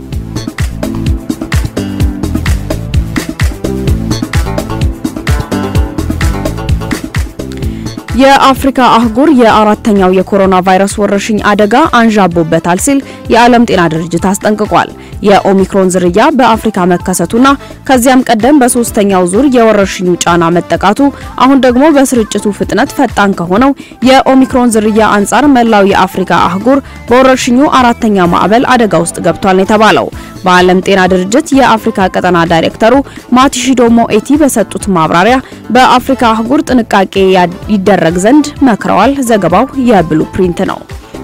የአፍሪካ አህጉር የአራተኛው የኮሮና ቫይረስ ወረርሽኝ አደጋ አንዣቦበታል ሲል የዓለም ጤና ድርጅት አስጠንቅቋል። የኦሚክሮን ዝርያ በአፍሪካ መከሰቱና ከዚያም ቀደም በሶስተኛው ዙር የወረርሽኙ ጫና መጠቃቱ አሁን ደግሞ በስርጭቱ ፍጥነት ፈጣን ከሆነው የኦሚክሮን ዝርያ አንጻር መላው የአፍሪካ አህጉር በወረርሽኙ አራተኛ ማዕበል አደጋ ውስጥ ገብቷል ነው የተባለው። በዓለም ጤና ድርጅት የአፍሪካ ቀጠና ዳይሬክተሩ ማቲሺዶ ሞኤቲ በሰጡት ማብራሪያ በአፍሪካ አህጉር ጥንቃቄ ይደረግ ዘንድ መክረዋል። ዘገባው የብሉ ፕሪንት ነው።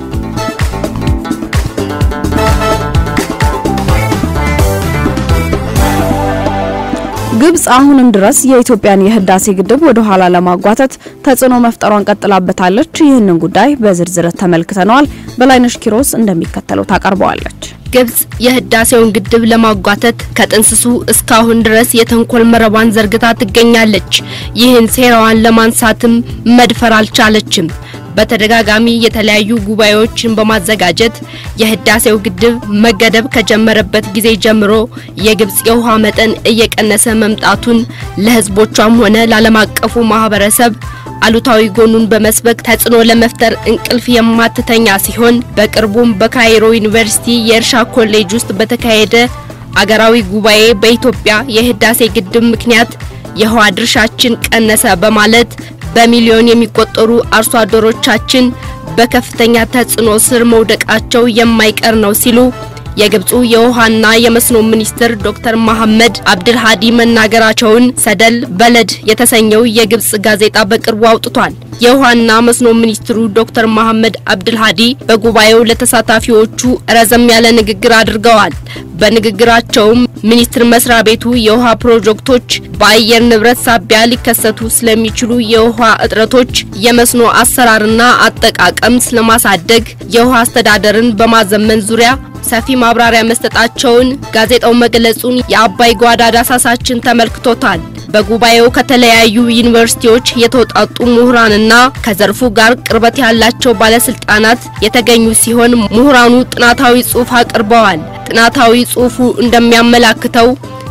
ግብጽ አሁንም ድረስ የኢትዮጵያን የህዳሴ ግድብ ወደ ኋላ ለማጓተት ተጽዕኖ መፍጠሯን ቀጥላበታለች። ይህንን ጉዳይ በዝርዝር ተመልክተነዋል። በላይነሽ ኪሮስ እንደሚከተለው ታቀርበዋለች። ግብጽ የህዳሴውን ግድብ ለማጓተት ከጥንስሱ እስካሁን ድረስ የተንኮል መረቧን ዘርግታ ትገኛለች። ይህን ሴራዋን ለማንሳትም መድፈር አልቻለችም። በተደጋጋሚ የተለያዩ ጉባኤዎችን በማዘጋጀት የህዳሴው ግድብ መገደብ ከጀመረበት ጊዜ ጀምሮ የግብጽ የውሃ መጠን እየቀነሰ መምጣቱን ለህዝቦቿም ሆነ ለዓለም አቀፉ ማህበረሰብ አሉታዊ ጎኑን በመስበክ ተጽዕኖ ለመፍጠር እንቅልፍ የማትተኛ ሲሆን በቅርቡም በካይሮ ዩኒቨርሲቲ የእርሻ ኮሌጅ ውስጥ በተካሄደ አገራዊ ጉባኤ በኢትዮጵያ የህዳሴ ግድብ ምክንያት የውሃ ድርሻችን ቀነሰ በማለት በሚሊዮን የሚቆጠሩ አርሶ አደሮቻችን በከፍተኛ ተጽዕኖ ስር መውደቃቸው የማይቀር ነው ሲሉ የግብፁ የውሃና የመስኖ ሚኒስትር ዶክተር መሐመድ አብድልሃዲ መናገራቸውን ሰደል በለድ የተሰኘው የግብፅ ጋዜጣ በቅርቡ አውጥቷል። የውሃና መስኖ ሚኒስትሩ ዶክተር መሐመድ አብድልሃዲ በጉባኤው ለተሳታፊዎቹ ረዘም ያለ ንግግር አድርገዋል። በንግግራቸውም ሚኒስቴር መስሪያ ቤቱ የውሃ ፕሮጀክቶች በአየር ንብረት ሳቢያ ሊከሰቱ ስለሚችሉ የውሃ እጥረቶች፣ የመስኖ አሰራርና አጠቃቀም ስለማሳደግ፣ የውሃ አስተዳደርን በማዘመን ዙሪያ ሰፊ ማብራሪያ መስጠታቸውን ጋዜጣው መግለጹን የአባይ ጓዳ ዳሳሳችን ተመልክቶታል። በጉባኤው ከተለያዩ ዩኒቨርሲቲዎች የተውጣጡ ምሁራንና ከዘርፉ ጋር ቅርበት ያላቸው ባለስልጣናት የተገኙ ሲሆን ምሁራኑ ጥናታዊ ጽሑፍ አቅርበዋል። ጥናታዊ ጽሑፉ እንደሚያመላክተው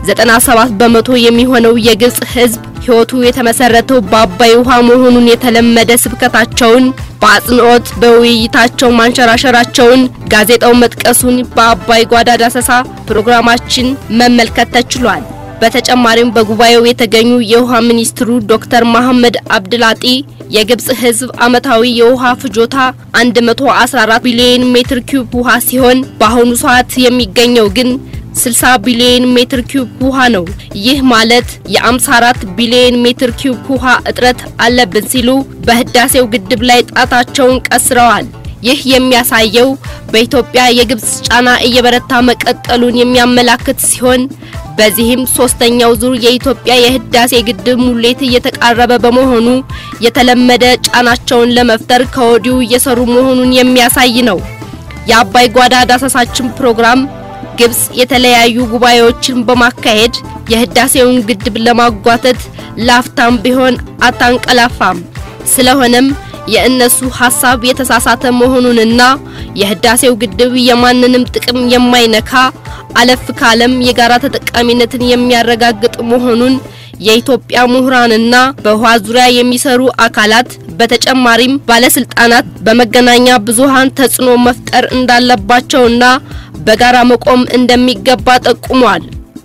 97 በመቶ የሚሆነው የግብጽ ሕዝብ ሕይወቱ የተመሰረተው በአባይ ውሃ መሆኑን የተለመደ ስብከታቸውን በአጽንኦት በውይይታቸው ማንሸራሸራቸውን ጋዜጣው መጥቀሱን በአባይ ጓዳ ዳሰሳ ፕሮግራማችን መመልከት ተችሏል። በተጨማሪም በጉባኤው የተገኙ የውሃ ሚኒስትሩ ዶክተር መሐመድ አብድላጢ የግብጽ ሕዝብ ዓመታዊ የውሃ ፍጆታ 114 ቢሊዮን ሜትር ኪዩብ ውሃ ሲሆን በአሁኑ ሰዓት የሚገኘው ግን 60 ቢሊዮን ሜትር ኪዩብ ውሃ ነው። ይህ ማለት የ54 ቢሊዮን ሜትር ኪዩብ ውሃ እጥረት አለብን ሲሉ በህዳሴው ግድብ ላይ ጣታቸውን ቀስረዋል። ይህ የሚያሳየው በኢትዮጵያ የግብጽ ጫና እየበረታ መቀጠሉን የሚያመላክት ሲሆን በዚህም ሶስተኛው ዙር የኢትዮጵያ የህዳሴ ግድብ ሙሌት እየተቃረበ በመሆኑ የተለመደ ጫናቸውን ለመፍጠር ከወዲሁ እየሰሩ መሆኑን የሚያሳይ ነው። የአባይ ጓዳ ዳሰሳችን ፕሮግራም ግብጽ የተለያዩ ጉባኤዎችን በማካሄድ የህዳሴውን ግድብ ለማጓተት ላፍታም ቢሆን አታንቀላፋም። ስለሆነም የእነሱ ሐሳብ የተሳሳተ መሆኑንና የህዳሴው ግድብ የማንንም ጥቅም የማይነካ አለፍ ካለም የጋራ ተጠቃሚነትን የሚያረጋግጥ መሆኑን የኢትዮጵያ ምሁራንና በውሃ ዙሪያ የሚሰሩ አካላት በተጨማሪም ባለስልጣናት በመገናኛ ብዙሃን ተጽዕኖ መፍጠር እንዳለባቸውና በጋራ መቆም እንደሚገባ ጠቁሟል።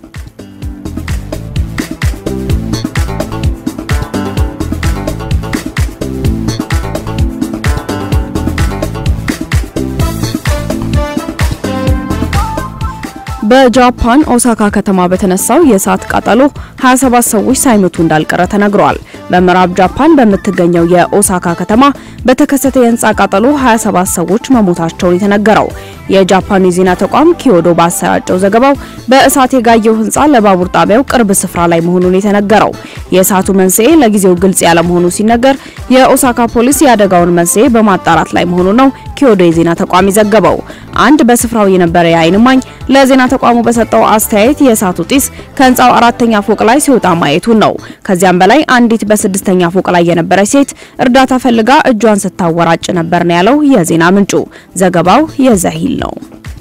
በጃፓን ኦሳካ ከተማ በተነሳው የእሳት ቃጠሎ 27 ሰዎች ሳይሞቱ እንዳልቀረ ተነግሯል። በምዕራብ ጃፓን በምትገኘው የኦሳካ ከተማ በተከሰተ የህንፃ ቃጠሎ 27 ሰዎች መሞታቸውን የተነገረው የጃፓን የዜና ተቋም ኪዮዶ ባሰራጨው ዘገባው በእሳት የጋየው ህንፃ ለባቡር ጣቢያው ቅርብ ስፍራ ላይ መሆኑን የተነገረው የእሳቱ መንስኤ ለጊዜው ግልጽ ያለመሆኑ ሲነገር የኦሳካ ፖሊስ የአደጋውን መንስኤ በማጣራት ላይ መሆኑን ነው ኪዮዶ የዜና ተቋም የዘገበው። አንድ በስፍራው የነበረ የዓይን እማኝ ለዜና ተቋሙ በሰጠው አስተያየት የእሳቱ ጢስ ከህንፃው አራተኛ ፎቅ ላይ ሲወጣ ማየቱን ነው። ከዚያም በላይ አንዲት በስድስተኛ ፎቅ ላይ የነበረች ሴት እርዳታ ፈልጋ እጇን ስታወራጭ ነበር ነው ያለው የዜና ምንጩ። ዘገባው የዛሂል ነው።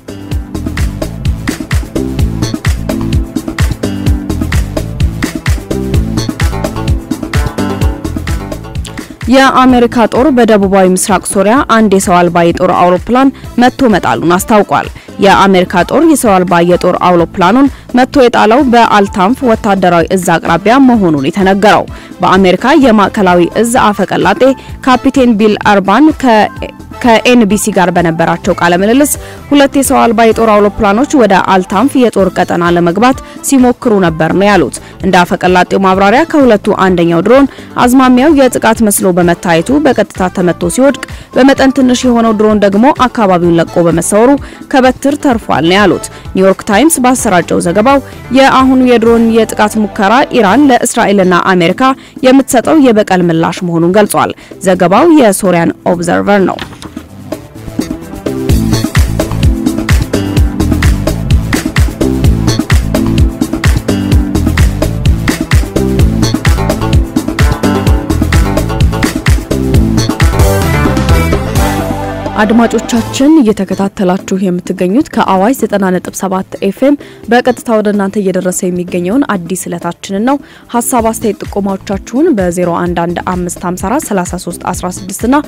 የአሜሪካ ጦር በደቡባዊ ምስራቅ ሶሪያ አንድ የሰው አልባ የጦር አውሮፕላን መቶ መጣሉን አስታውቋል። የአሜሪካ ጦር የሰው አልባ የጦር አውሮፕላኑን መቶ የጣለው በአልታንፍ ወታደራዊ እዝ አቅራቢያ መሆኑን የተነገረው በአሜሪካ የማዕከላዊ እዝ አፈቀላጤ ካፒቴን ቢል አርባን ከኤንቢሲ ጋር በነበራቸው ቃለ ምልልስ ሁለት የሰው አልባ የጦር አውሮፕላኖች ወደ አልታንፍ የጦር ቀጠና ለመግባት ሲሞክሩ ነበር ነው ያሉት። እንደ አፈቀላጤው ማብራሪያ ከሁለቱ አንደኛው ድሮን አዝማሚያው የጥቃት መስሎ በመታየቱ በቀጥታ ተመቶ ሲወድቅ፣ በመጠን ትንሽ የሆነው ድሮን ደግሞ አካባቢውን ለቆ በመሰወሩ ከበትር ተርፏል ነው ያሉት። ኒውዮርክ ታይምስ ባሰራጨው ዘገባው የአሁኑ የድሮን የጥቃት ሙከራ ኢራን ለእስራኤልና አሜሪካ የምትሰጠው የበቀል ምላሽ መሆኑን ገልጿል። ዘገባው የሶሪያን ኦብዘርቨር ነው። አድማጮቻችን እየተከታተላችሁ የምትገኙት ከአዋሽ 90.7 ኤፍኤም በቀጥታ ወደ እናንተ እየደረሰ የሚገኘውን አዲስ እለታችንን ነው። ሀሳብ አስተያየት፣ ጥቆማዎቻችሁን በ0115543316 እና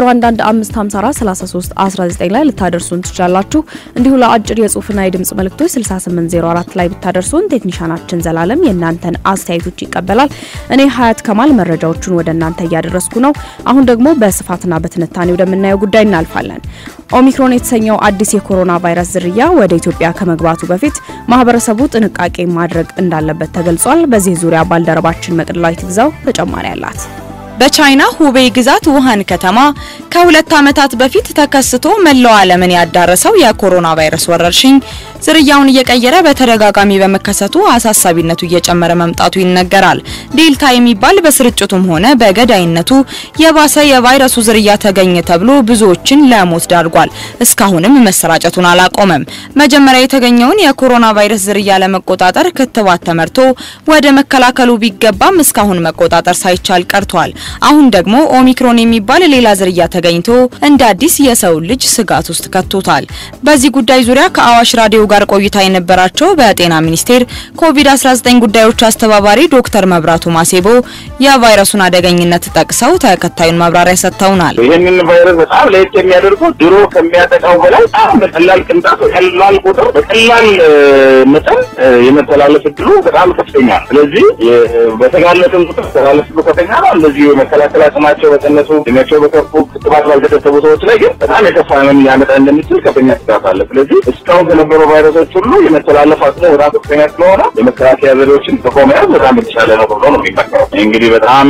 0115543319 ላይ ልታደርሱን ትችላላችሁ። እንዲሁ ለአጭር የጽሁፍና የድምጽ መልእክቶች 6804 ላይ ብታደርሱን ቴክኒሻናችን ዘላለም የእናንተን አስተያየቶች ይቀበላል። እኔ ሀያት ከማል መረጃዎቹን ወደ እናንተ እያደረስኩ ነው። አሁን ደግሞ በስፋትና በትንታኔ ወደምናየው ጉዳይ እናልፋለን። ኦሚክሮን የተሰኘው አዲስ የኮሮና ቫይረስ ዝርያ ወደ ኢትዮጵያ ከመግባቱ በፊት ማህበረሰቡ ጥንቃቄ ማድረግ እንዳለበት ተገልጿል። በዚህ ዙሪያ ባልደረባችን መቅደላዊት ግዛው ተጨማሪ አላት። በቻይና ሁቤይ ግዛት ውሃን ከተማ ከሁለት ዓመታት በፊት ተከስቶ መላው ዓለምን ያዳረሰው የኮሮና ቫይረስ ወረርሽኝ ዝርያውን እየቀየረ በተደጋጋሚ በመከሰቱ አሳሳቢነቱ እየጨመረ መምጣቱ ይነገራል። ዴልታ የሚባል በስርጭቱም ሆነ በገዳይነቱ የባሰ የቫይረሱ ዝርያ ተገኘ ተብሎ ብዙዎችን ለሞት ዳርጓል። እስካሁንም መሰራጨቱን አላቆመም። መጀመሪያ የተገኘውን የኮሮና ቫይረስ ዝርያ ለመቆጣጠር ክትባት ተመርቶ ወደ መከላከሉ ቢገባም እስካሁን መቆጣጠር ሳይቻል ቀርቷል። አሁን ደግሞ ኦሚክሮን የሚባል ሌላ ዝርያ ተገኝቶ እንደ አዲስ የሰው ልጅ ስጋት ውስጥ ከቶታል። በዚህ ጉዳይ ዙሪያ ከአዋሽ ራዲዮ ጋር ቆይታ የነበራቸው በጤና ሚኒስቴር ኮቪድ-19 ጉዳዮች አስተባባሪ ዶክተር መብራቱ ማሴቦ የቫይረሱን አደገኝነት ጠቅሰው ተከታዩን ማብራሪያ ሰጥተውናል። ይህንን ቫይረስ በጣም ለየት የሚያደርገው ድሮ ከሚያጠቃው በላይ በጣም በቀላል ቅንጣት፣ በቀላል ቁጥር፣ በቀላል መጠን የመተላለፍ እድሉ በጣም ከፍተኛ ነው። ስለዚህ በተጋለጥን ቁጥር ተላለፍ እድሉ ከፍተኛ ነው። እንደዚሁ የመከላከል አቅማቸው በቀነሱ እድሜያቸው በከፉ ክትባት ባልተከተቡ ሰዎች ላይ ግን በጣም የከፋ ህመም ሊያመጣ እንደሚችል ከፍተኛ ስጋት አለ። ስለዚህ እስካሁን ከነበሩ ቫይረሶች ሁሉ የመተላለፍ አቅሙ በጣም ከፍተኛ ስለሆነ የመከላከያ ዘዴዎችን ጥቆ መያዝ በጣም የተሻለ ነው ብሎ ነው የሚመከረው። እንግዲህ በጣም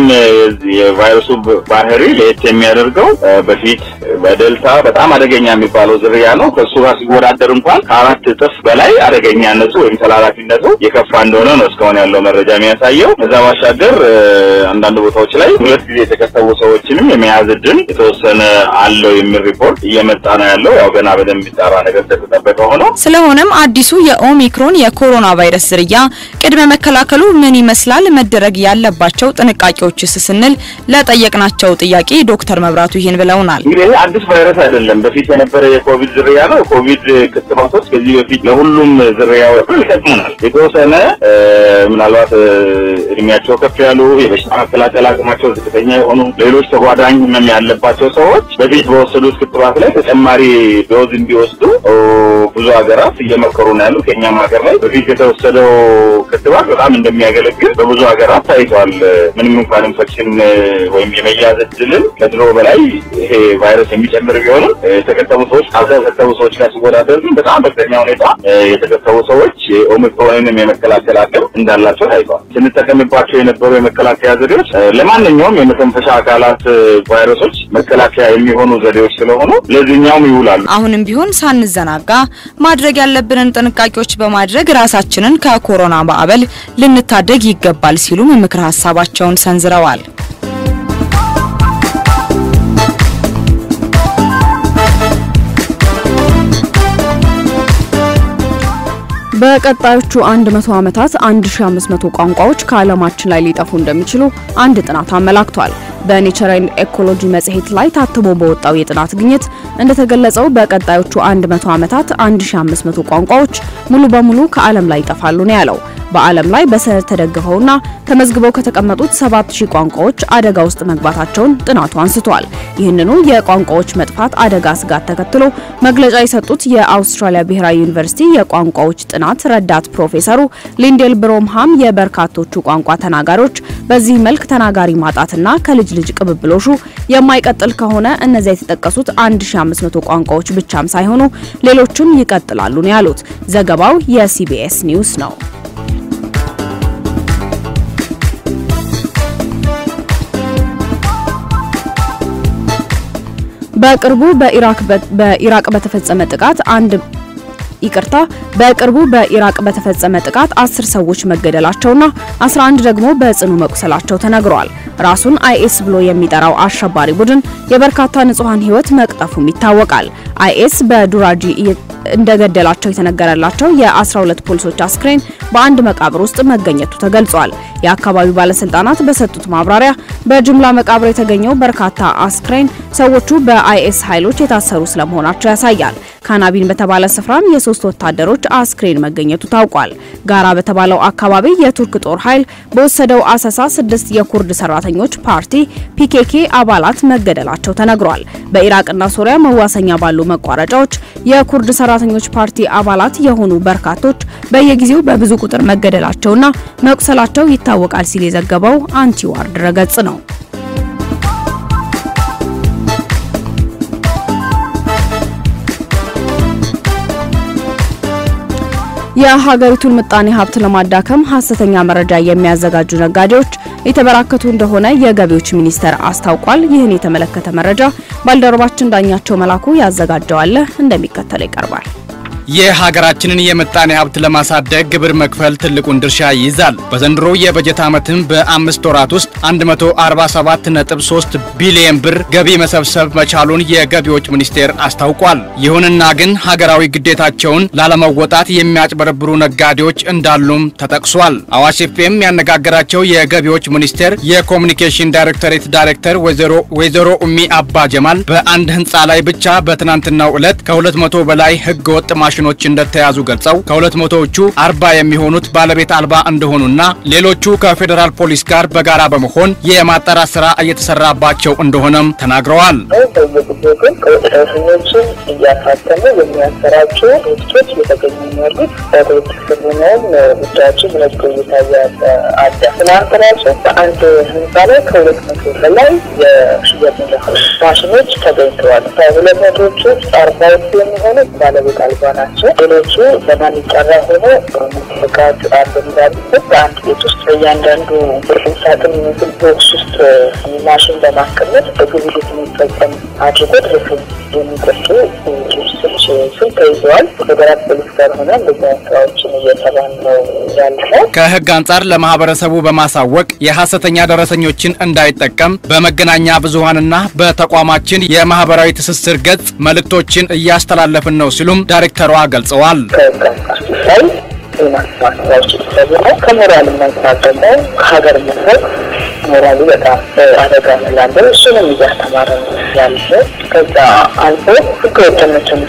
የቫይረሱ ባህሪ ለየት የሚያደርገው በፊት በደልታ በጣም አደገኛ የሚባለው ዝርያ ነው። ከእሱ ጋር ሲወዳደር እንኳን ከአራት እጥፍ በላይ አደገኛነቱ ወይም ተላላፊነቱ የከፋ እንደሆነ ነው እስካሁን ያለው መረጃ የሚያሳየው። ከዛ ባሻገር አንዳንድ ቦታዎች ላይ ሁለት ጊዜ የተከተቡ ሰዎችንም የመያዝ እድል የተወሰነ አለው የሚል ሪፖርት እየመጣ ነው ያለው። ያው ገና በደንብ የሚጣራ ነገር እንደተጠበቀ ሆኖ ስለሆነም አዲሱ የኦሚክሮን የኮሮና ቫይረስ ዝርያ ቅድመ መከላከሉ ምን ይመስላል፣ መደረግ ያለባቸው ጥንቃቄዎችስ ስንል ለጠየቅናቸው ጥያቄ ዶክተር መብራቱ ይህን ብለውናል። እንግዲህ ይህ አዲስ ቫይረስ አይደለም። በፊት የነበረ የኮቪድ ዝርያ ነው። ኮቪድ ክትባቶች ከዚህ በፊት ለሁሉም ዝርያዎች ይጠቅሙናል። የተወሰነ ምናልባት እድሜያቸው ከፍ ያሉ የበሽታ መከላከል አቅማቸው ዝቅተኛ የሆኑ ሌሎች ተጓዳኝ ህመም ያለባቸው ሰዎች በፊት በወሰዱት ክትባት ላይ ተጨማሪ ዶዝ እንዲወስዱ ብዙ ሀገራት እየመከሩ ነው ያሉ። ከኛም ሀገር ላይ በፊት የተወሰደው ክትባት በጣም እንደሚያገለግል በብዙ ሀገራት ታይቷል። ምንም እንኳን ኢንፌክሽን ወይም የመያዝ እድልን ከድሮ በላይ ይሄ ቫይረስ የሚጨምር ቢሆንም የተከተቡ ሰዎች ካልተከተቡ ሰዎች ጋር ሲወዳደር ግን በጣም በከፍተኛ ሁኔታ የተከተቡ ሰዎች ኦሚክሮንንም የመከላከል አቅም እንዳላቸው ታይቷል። ስንጠቀምባቸው የነበሩ የመከላከያ ዘዴዎች ለማንኛውም የመተንፈሻ አካላት ቫይረሶች መከላከያ የሚሆኑ ዘዴዎች ስለሆኑ ለዚህኛውም ይውላሉ። አሁንም ቢሆን ሳንዘናጋ ማድረግ ያለብንን ጥንቃቄዎች በማድረግ ራሳችንን ከኮሮና ማዕበል ልንታደግ ይገባል ሲሉም ምክረ ሀሳባቸውን ሰንዝረዋል። በቀጣዮቹ 100 ዓመታት 1500 ቋንቋዎች ከዓለማችን ላይ ሊጠፉ እንደሚችሉ አንድ ጥናት አመላክቷል። በኔቸር ኤንድ ኤኮሎጂ መጽሔት ላይ ታትሞ በወጣው የጥናት ግኝት እንደተገለጸው በቀጣዮቹ 100 ዓመታት 1500 ቋንቋዎች ሙሉ በሙሉ ከዓለም ላይ ይጠፋሉ ነው ያለው። በዓለም ላይ በሰነድ ተደግፈውና ተመዝግበው ከተቀመጡት 7000 ቋንቋዎች አደጋ ውስጥ መግባታቸውን ጥናቱ አንስቷል። ይህንኑ የቋንቋዎች መጥፋት አደጋ ስጋት ተከትሎ መግለጫ የሰጡት የአውስትራሊያ ብሔራዊ ዩኒቨርሲቲ የቋንቋዎች ጥናት ረዳት ፕሮፌሰሩ ሊንዴል ብሮምሃም የበርካቶቹ ቋንቋ ተናጋሪዎች በዚህ መልክ ተናጋሪ ማጣትና ከልጅ ልጅ ቅብብሎሹ የማይቀጥል ከሆነ እነዚያ የተጠቀሱት 1500 ቋንቋዎች ብቻም ሳይሆኑ ሌሎችም ይቀጥላሉ ነው ያሉት። ዘገባው የሲቢኤስ ኒውስ ነው። በቅርቡ በኢራቅ በተፈጸመ ጥቃት አንድ ይቅርታ በቅርቡ በኢራቅ በተፈጸመ ጥቃት አስር ሰዎች መገደላቸውና 11 ደግሞ በጽኑ መቁሰላቸው ተነግሯል። ራሱን አይኤስ ብሎ የሚጠራው አሸባሪ ቡድን የበርካታ ንጹሃን ሕይወት መቅጠፉም ይታወቃል። አይኤስ በዱራጂ እንደገደላቸው የተነገረላቸው የ12 ፖሊሶች አስክሬን በአንድ መቃብር ውስጥ መገኘቱ ተገልጿል። የአካባቢው ባለስልጣናት በሰጡት ማብራሪያ በጅምላ መቃብር የተገኘው በርካታ አስክሬን ሰዎቹ በአይኤስ ኃይሎች የታሰሩ ስለመሆናቸው ያሳያል። ካናቢን በተባለ ስፍራም የሶስት ወታደሮች አስክሬን መገኘቱ ታውቋል። ጋራ በተባለው አካባቢ የቱርክ ጦር ኃይል በወሰደው አሰሳ ስድስት የኩርድ ሰራተኞች ፓርቲ ፒኬኬ አባላት መገደላቸው ተነግሯል። በኢራቅና ሶሪያ መዋሰኛ ባሉ መቋረጫዎች የኩርድ ሰራተኞች ፓርቲ አባላት የሆኑ በርካቶች በየጊዜው በብዙ ቁጥር መገደላቸውና መቁሰላቸው ይታወቃል ሲል የዘገበው አንቲዋር ድረገጽ ነው። የሀገሪቱን ምጣኔ ሀብት ለማዳከም ሀሰተኛ መረጃ የሚያዘጋጁ ነጋዴዎች የተበራከቱ እንደሆነ የገቢዎች ሚኒስቴር አስታውቋል። ይህን የተመለከተ መረጃ ባልደረባችን ዳኛቸው መላኩ ያዘጋጀዋል፣ እንደሚከተለው ይቀርባል። የሀገራችንን የምጣኔ ሀብት ለማሳደግ ግብር መክፈል ትልቁን ድርሻ ይይዛል። በዘንድሮ የበጀት ዓመትም በአምስት ወራት ውስጥ 147.3 ቢሊየን ብር ገቢ መሰብሰብ መቻሉን የገቢዎች ሚኒስቴር አስታውቋል። ይሁንና ግን ሀገራዊ ግዴታቸውን ላለመወጣት የሚያጭበረብሩ ነጋዴዎች እንዳሉም ተጠቅሷል። አዋሽ ኤፍኤም ያነጋገራቸው የገቢዎች ሚኒስቴር የኮሚኒኬሽን ዳይሬክቶሬት ዳይሬክተር ወይዘሮ ኡሚ አባ ጀማል በአንድ ህንፃ ላይ ብቻ በትናንትናው ዕለት ከ200 በላይ ህገወጥ ማሽ ማሽኖች እንደተያዙ ገልጸው ከሁለት መቶዎቹ አርባ የሚሆኑት ባለቤት አልባ እንደሆኑና ሌሎቹ ከፌዴራል ፖሊስ ጋር በጋራ በመሆን የማጣራት ስራ እየተሰራባቸው እንደሆነም ተናግረዋል። በየጊዜው ግን ከወጣቶችን እያሳተሙ የሚያሰራጩ ድርጅቶች እየተገኙ ያሉት በድርጅት ስሙነውም ጉዳዮችን መዝጎ እየታየ አለ። ትናንት ራሱ በአንድ ህንፃ ላይ ከሁለት መቶ በላይ የሽያጭ ማሽኖች ተገኝተዋል። ከሁለት መቶዎቹ ውስጥ አርባዎቹ የሚሆኑት ባለቤት አልባ ናቸው። ሌሎቹ በማን ይጠራ ሆኖ ፍቃድ አለ እንዳሉበት በአንድ ቤት ውስጥ በእያንዳንዱ ብርቅም ሳጥን የሚመስል ቦክስ ውስጥ ማሽን በማስቀመጥ በግብይት የሚፈጸም አድርጎ ድረስ የሚጠጡ ድርጅቶች ስም ተይዘዋል። ፌዴራል ፖሊስ ጋር ሆነ እንደዚህ አይነት ስራዎችን እየሰራን ነው ያለነው። ከህግ አንጻር ለማህበረሰቡ በማሳወቅ የሐሰተኛ ደረሰኞችን እንዳይጠቀም በመገናኛ ብዙሃንና በተቋማችን የማህበራዊ ትስስር ገጽ መልእክቶችን እያስተላለፍን ነው ሲሉም ዳይሬክተሯ ገልጸዋል። ከህግ አንጻር ሲታይ የማስማት ስራዎች የተሰሩ ነው። ከሞራል አንጻር ደግሞ ከሀገር መሰብ ሞራሉ በጣም አደጋ ስላለው እሱንም እያስተማረ ነው ያለ። ከዛ አልፎ ህገወጥነትን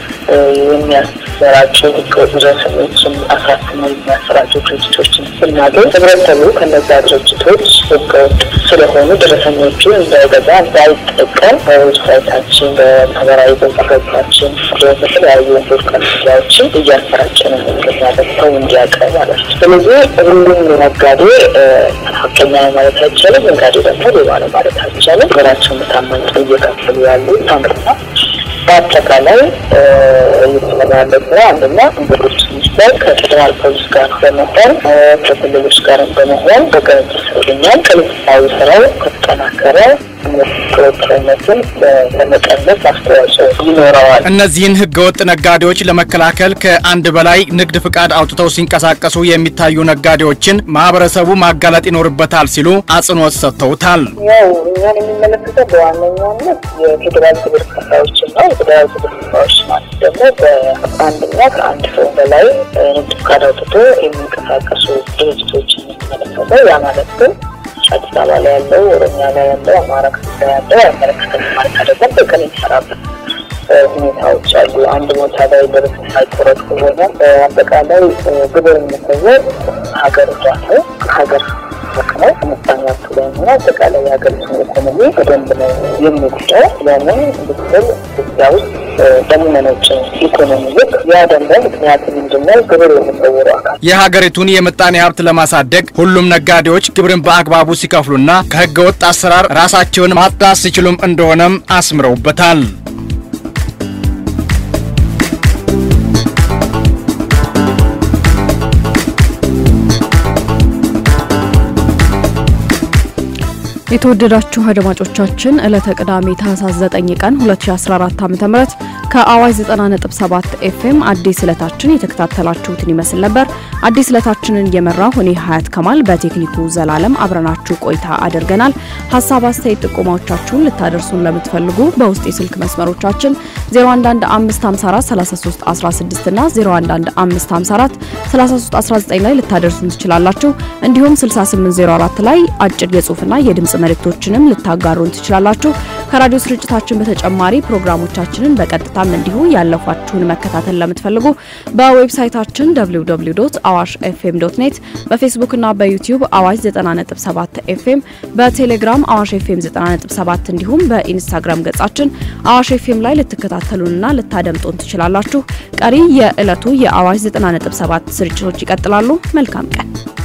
የሚያሰራጩ ህገወጥ ደረሰኞችን አሳትመው የሚያሰራጩ ድርጅቶችን ስናገኝ ህብረተሰቡ ከነዛ ድርጅቶች ህገወጥ ስለሆኑ ደረሰኞቹን እንዳይገዛ እንዳይጠቀም በዌብሳይታችን፣ በማህበራዊ ገጻችን፣ በተለያዩ ሶሻል ሚዲያዎችን እያሰራጨን እንገኛለን ሰው እንዲያውቀው ማለት ነው። ስለዚህ ሁሉም ነጋዴ ሀቀኛ ነው ማለት አይቻልም። ነጋዴ ደግሞ ሌባ ነው ማለት አይቻልም። ሀገራቸውን ታማኝ እየከፈሉ ያሉ ታምርና በአጠቃላይ እየተሰራ ያለ ስራ አንደኛ እንግዶች ሚኒስቴር ከፌዴራል ፖሊስ ጋር በመሆን ከክልሎች ጋር በመሆን በቅንጅት ይገኛል። ከልሳዊ ስራው ከተጠናከረ ህገወጥነትን ለመቀነስ አስተዋጽኦ ይኖረዋል። እነዚህን ህገወጥ ነጋዴዎች ለመከላከል ከአንድ በላይ ንግድ ፍቃድ አውጥተው ሲንቀሳቀሱ የሚታዩ ነጋዴዎችን ማህበረሰቡ ማጋለጥ ይኖርበታል ሲሉ አጽንኦት ሰጥተውታል። ያው እኛን የሚመለከተው በዋነኛነት የፌዴራል ግብር ከፋዮችን ነው። የፌዴራል ግብር ከፋዮች ማለት ደግሞ በአንድና ከአንድ ሰው በላይ ንግድ ፍቃድ አውጥቶ የሚንቀሳቀሱ ድርጅቶችን የሚመለከተው ያ ማለት ግን አዲስ አበባ ላይ ያለው፣ ኦሮሚያ ላይ ያለው፣ አማራ ክልል ላይ ያለው አይመለከተም ማለት አይደለም። በቀን የሚሰራበት ሁኔታዎች አሉ። አንድ ቦታ ላይ ደረሰ ሳይቆረጥ ከሆነ አጠቃላይ ግብር የሚሰወር ሀገር እርዳታ ሀገር ነው ምጣኔ ሀብቱ ላይ ሆነ አጠቃላይ የሀገሪቱን ኢኮኖሚ በደንብ ነው የሚጎዳው። ለምን ብትል ኢትዮጵያ ውስጥ በሚመነጭ ኢኮኖሚ ልክ ያ ደግሞ ምክንያቱ ምንድነው? ግብር የሚሰውሩ አካል የሀገሪቱን የምጣኔ ሀብት ለማሳደግ ሁሉም ነጋዴዎች ግብርን በአግባቡ ሲከፍሉና ከህገወጥ አሰራር ራሳቸውን ማጽዳት ሲችሉም እንደሆነም አስምረውበታል። የተወደዳችሁ አድማጮቻችን ዕለተ ቅዳሜ ታህሳስ 9 ቀን 2014 ዓ.ም ከአዋጅ 90.7 ኤፍኤም አዲስ ዕለታችን የተከታተላችሁትን ይመስል ነበር። አዲስ ዕለታችንን እየመራሁ እኔ ሀያት ከማል በቴክኒኩ ዘላለም አብረናችሁ ቆይታ አድርገናል። ሀሳብ፣ አስተያየት፣ ጥቆማዎቻችሁን ልታደርሱን ለምትፈልጉ በውስጥ የስልክ መስመሮቻችን 0115543316 እና 0115543319 ላይ ልታደርሱን ትችላላችሁ። እንዲሁም 6804 ላይ አጭር የጽሁፍና የድምጽ መልእክቶችንም ልታጋሩን ትችላላችሁ። ከራዲዮ ስርጭታችን በተጨማሪ ፕሮግራሞቻችንን በቀጥታም እንዲሁ ያለፏችሁን መከታተል ለምትፈልጉ በዌብሳይታችን www.awash fm ኔት በፌስቡክ እና በዩቲዩብ አዋሽ 90.7 ኤፍኤም በቴሌግራም አዋሽ ኤፍኤም 90.7 እንዲሁም በኢንስታግራም ገጻችን አዋሽ ኤፍኤም ላይ ልትከታተሉንና ልታደምጡን ትችላላችሁ። ቀሪ የዕለቱ የአዋሽ 90.7 ስርጭቶች ይቀጥላሉ። መልካም ቀን።